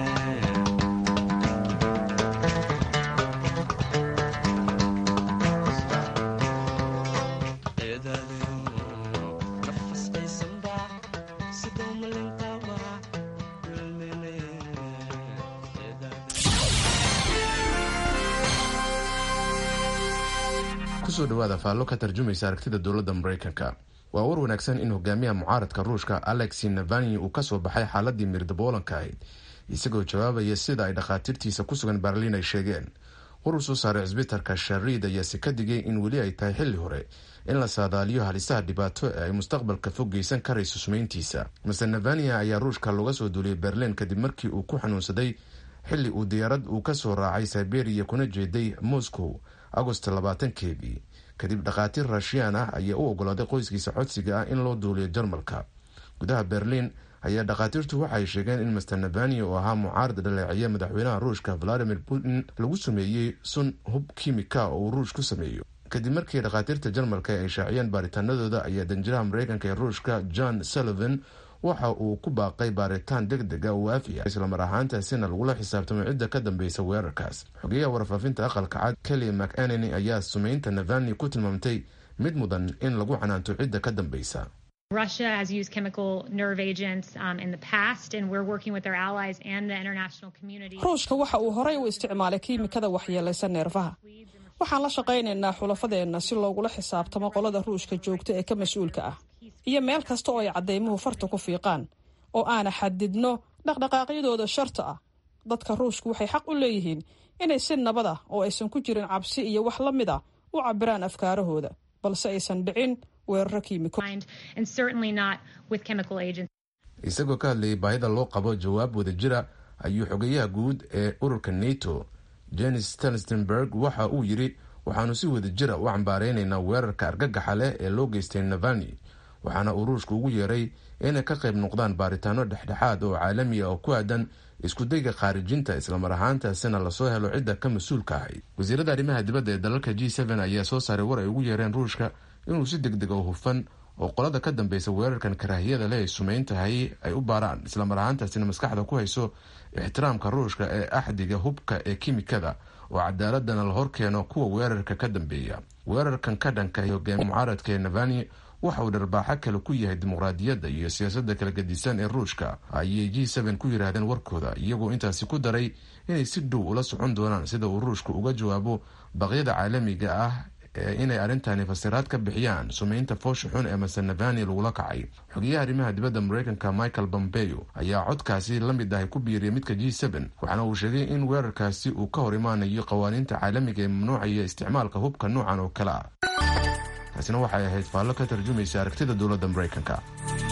kusoo dhawaada faallo ka tarjumaysa aragtida dowladda maraykanka waa war wanaagsan in hogaamiyaha mucaaradka ruushka alexi navani uu kasoo baxay xaaladii mirdaboolanka ahayd isagoo jawaabaya sida ay dhakhaatiirtiisa ku sugan berliin ay sheegeen war uu soo saaray cisbitarka shariid ayaase ka digay in weli ay tahay xilli hore in la saadaaliyo halisaha dhibaato ee ay mustaqbalka fog geysan karayso sumayntiisa master navania ayaa ruushka looga soo duuliyay berliin kadib markii uu ku xanuunsaday xilli uu diyaarad uu kasoo raacay siberia kuna jeeday moscow agost labaatankeedii kadib dhakhaatiir raashiyaan ah ayaa u ogolaaday qoyskiisa codsiga ah in loo duuliyo jarmalka gudaha berliin ayaa dhakhaatiirtu waxay sheegeen in master navania oo ahaa mucaarad dhaleeciya madaxweynaha ruushka valadimir putin lagu sameeyey sun hub kimika oo uu ruush ku sameeyo kadib markii dhakhaatiirta jarmalka ay shaaciyeen baaritaanadooda ayaa danjiraha mareykanka ee ruushka john sullivan waxa uu ku baaqay baaritaan deg dega oo waafi ah islamar ahaantaasina lagula xisaabtamay cidda ka dambeysa weerarkaas xogeyaha warfaafinta aqalka cad kelly mcanany ayaa sumeynta navani ku tilmaamtay mid mudan in lagu canaanto cidda ka dambeysa Russia has used chemical nerve agents um, in the past, and we're working with our allies and the international community. ruushka waxa uu horey u isticmaalay kiimikada waxyeelaysa neerfaha waxaan la shaqaynaynaa xulafadeenna si loogula xisaabtamo qolada ruushka joogta ee ka mas-uulka ah iyo meel kasta oo ay caddaymuhu farta ku fiiqaan oo aana xadidno dhaqdhaqaaqyadooda sharta ah dadka ruushku waxay xaq u leeyihiin inay si nabad ah oo aysan ku jirin cabsi iyo wax la mid ah u cabiraan afkaarahooda balse aysan dhicin weeraro kiimiko and certainly not with chemical agents. isagoo ka hadlayay baahida loo qabo jawaab wadajira ayuu xogeyaha guud ee ururka nato jenis stelstenberg waxa uu yidhi waxaanu si wadajira u cambaareynayna weerarka argagaxa leh ee loo geystay navani waxaana uu ruushka ugu yeeray inay ka qayb noqdaan baaritaano dhexdhexaad oo caalami ah oo ku aadan iskudayga khaarijinta islamar ahaantaasina lasoo helo cidda ka mas-uulka ahayd wasiirada arrimaha dibadda ee dalalka g ayaa soo saaray war ay ugu yeereen ruushka inuu si deg deg oo hufan oo qolada ka dambeysa weerarkan karaahiyada leh ay sumeyn tahay ay u baaraan islamar ahaantaasina maskaxda ku hayso ixtiraamka ruushka ee axdiga hubka ee kimikada oo cadaaladana la horkeeno kuwa weerarka ka dambeeya weerarkan ka dhanka hogaamiya mucaaradka ee navani waxa uu dharbaaxo kale ku yahay dimuqraadiyadda iyo siyaasadda kala gedisan ee ruushka ayay g ku yidhaahdeen warkooda iyagoo intaasi ku daray inay si dhow ula socon doonaan sida uu ruushka uga jawaabo baqyada caalamiga ah ee inay arrintani fasiraad ka bixiyaan sumeynta foosha xun ee master navani lagula kacay xogeyaha arrimaha dibadda mareykanka michael bombeo ayaa codkaasi la mid ahay ku biiriyay midka g waxaana uu sheegay in weerarkaasi uu ka hor imaanayo qawaaniinta caalamiga ee mamnuucaya isticmaalka hubka noocan oo kale ah taasina waxay ahayd faallo ka tarjumaysa aragtida dowladda mareykanka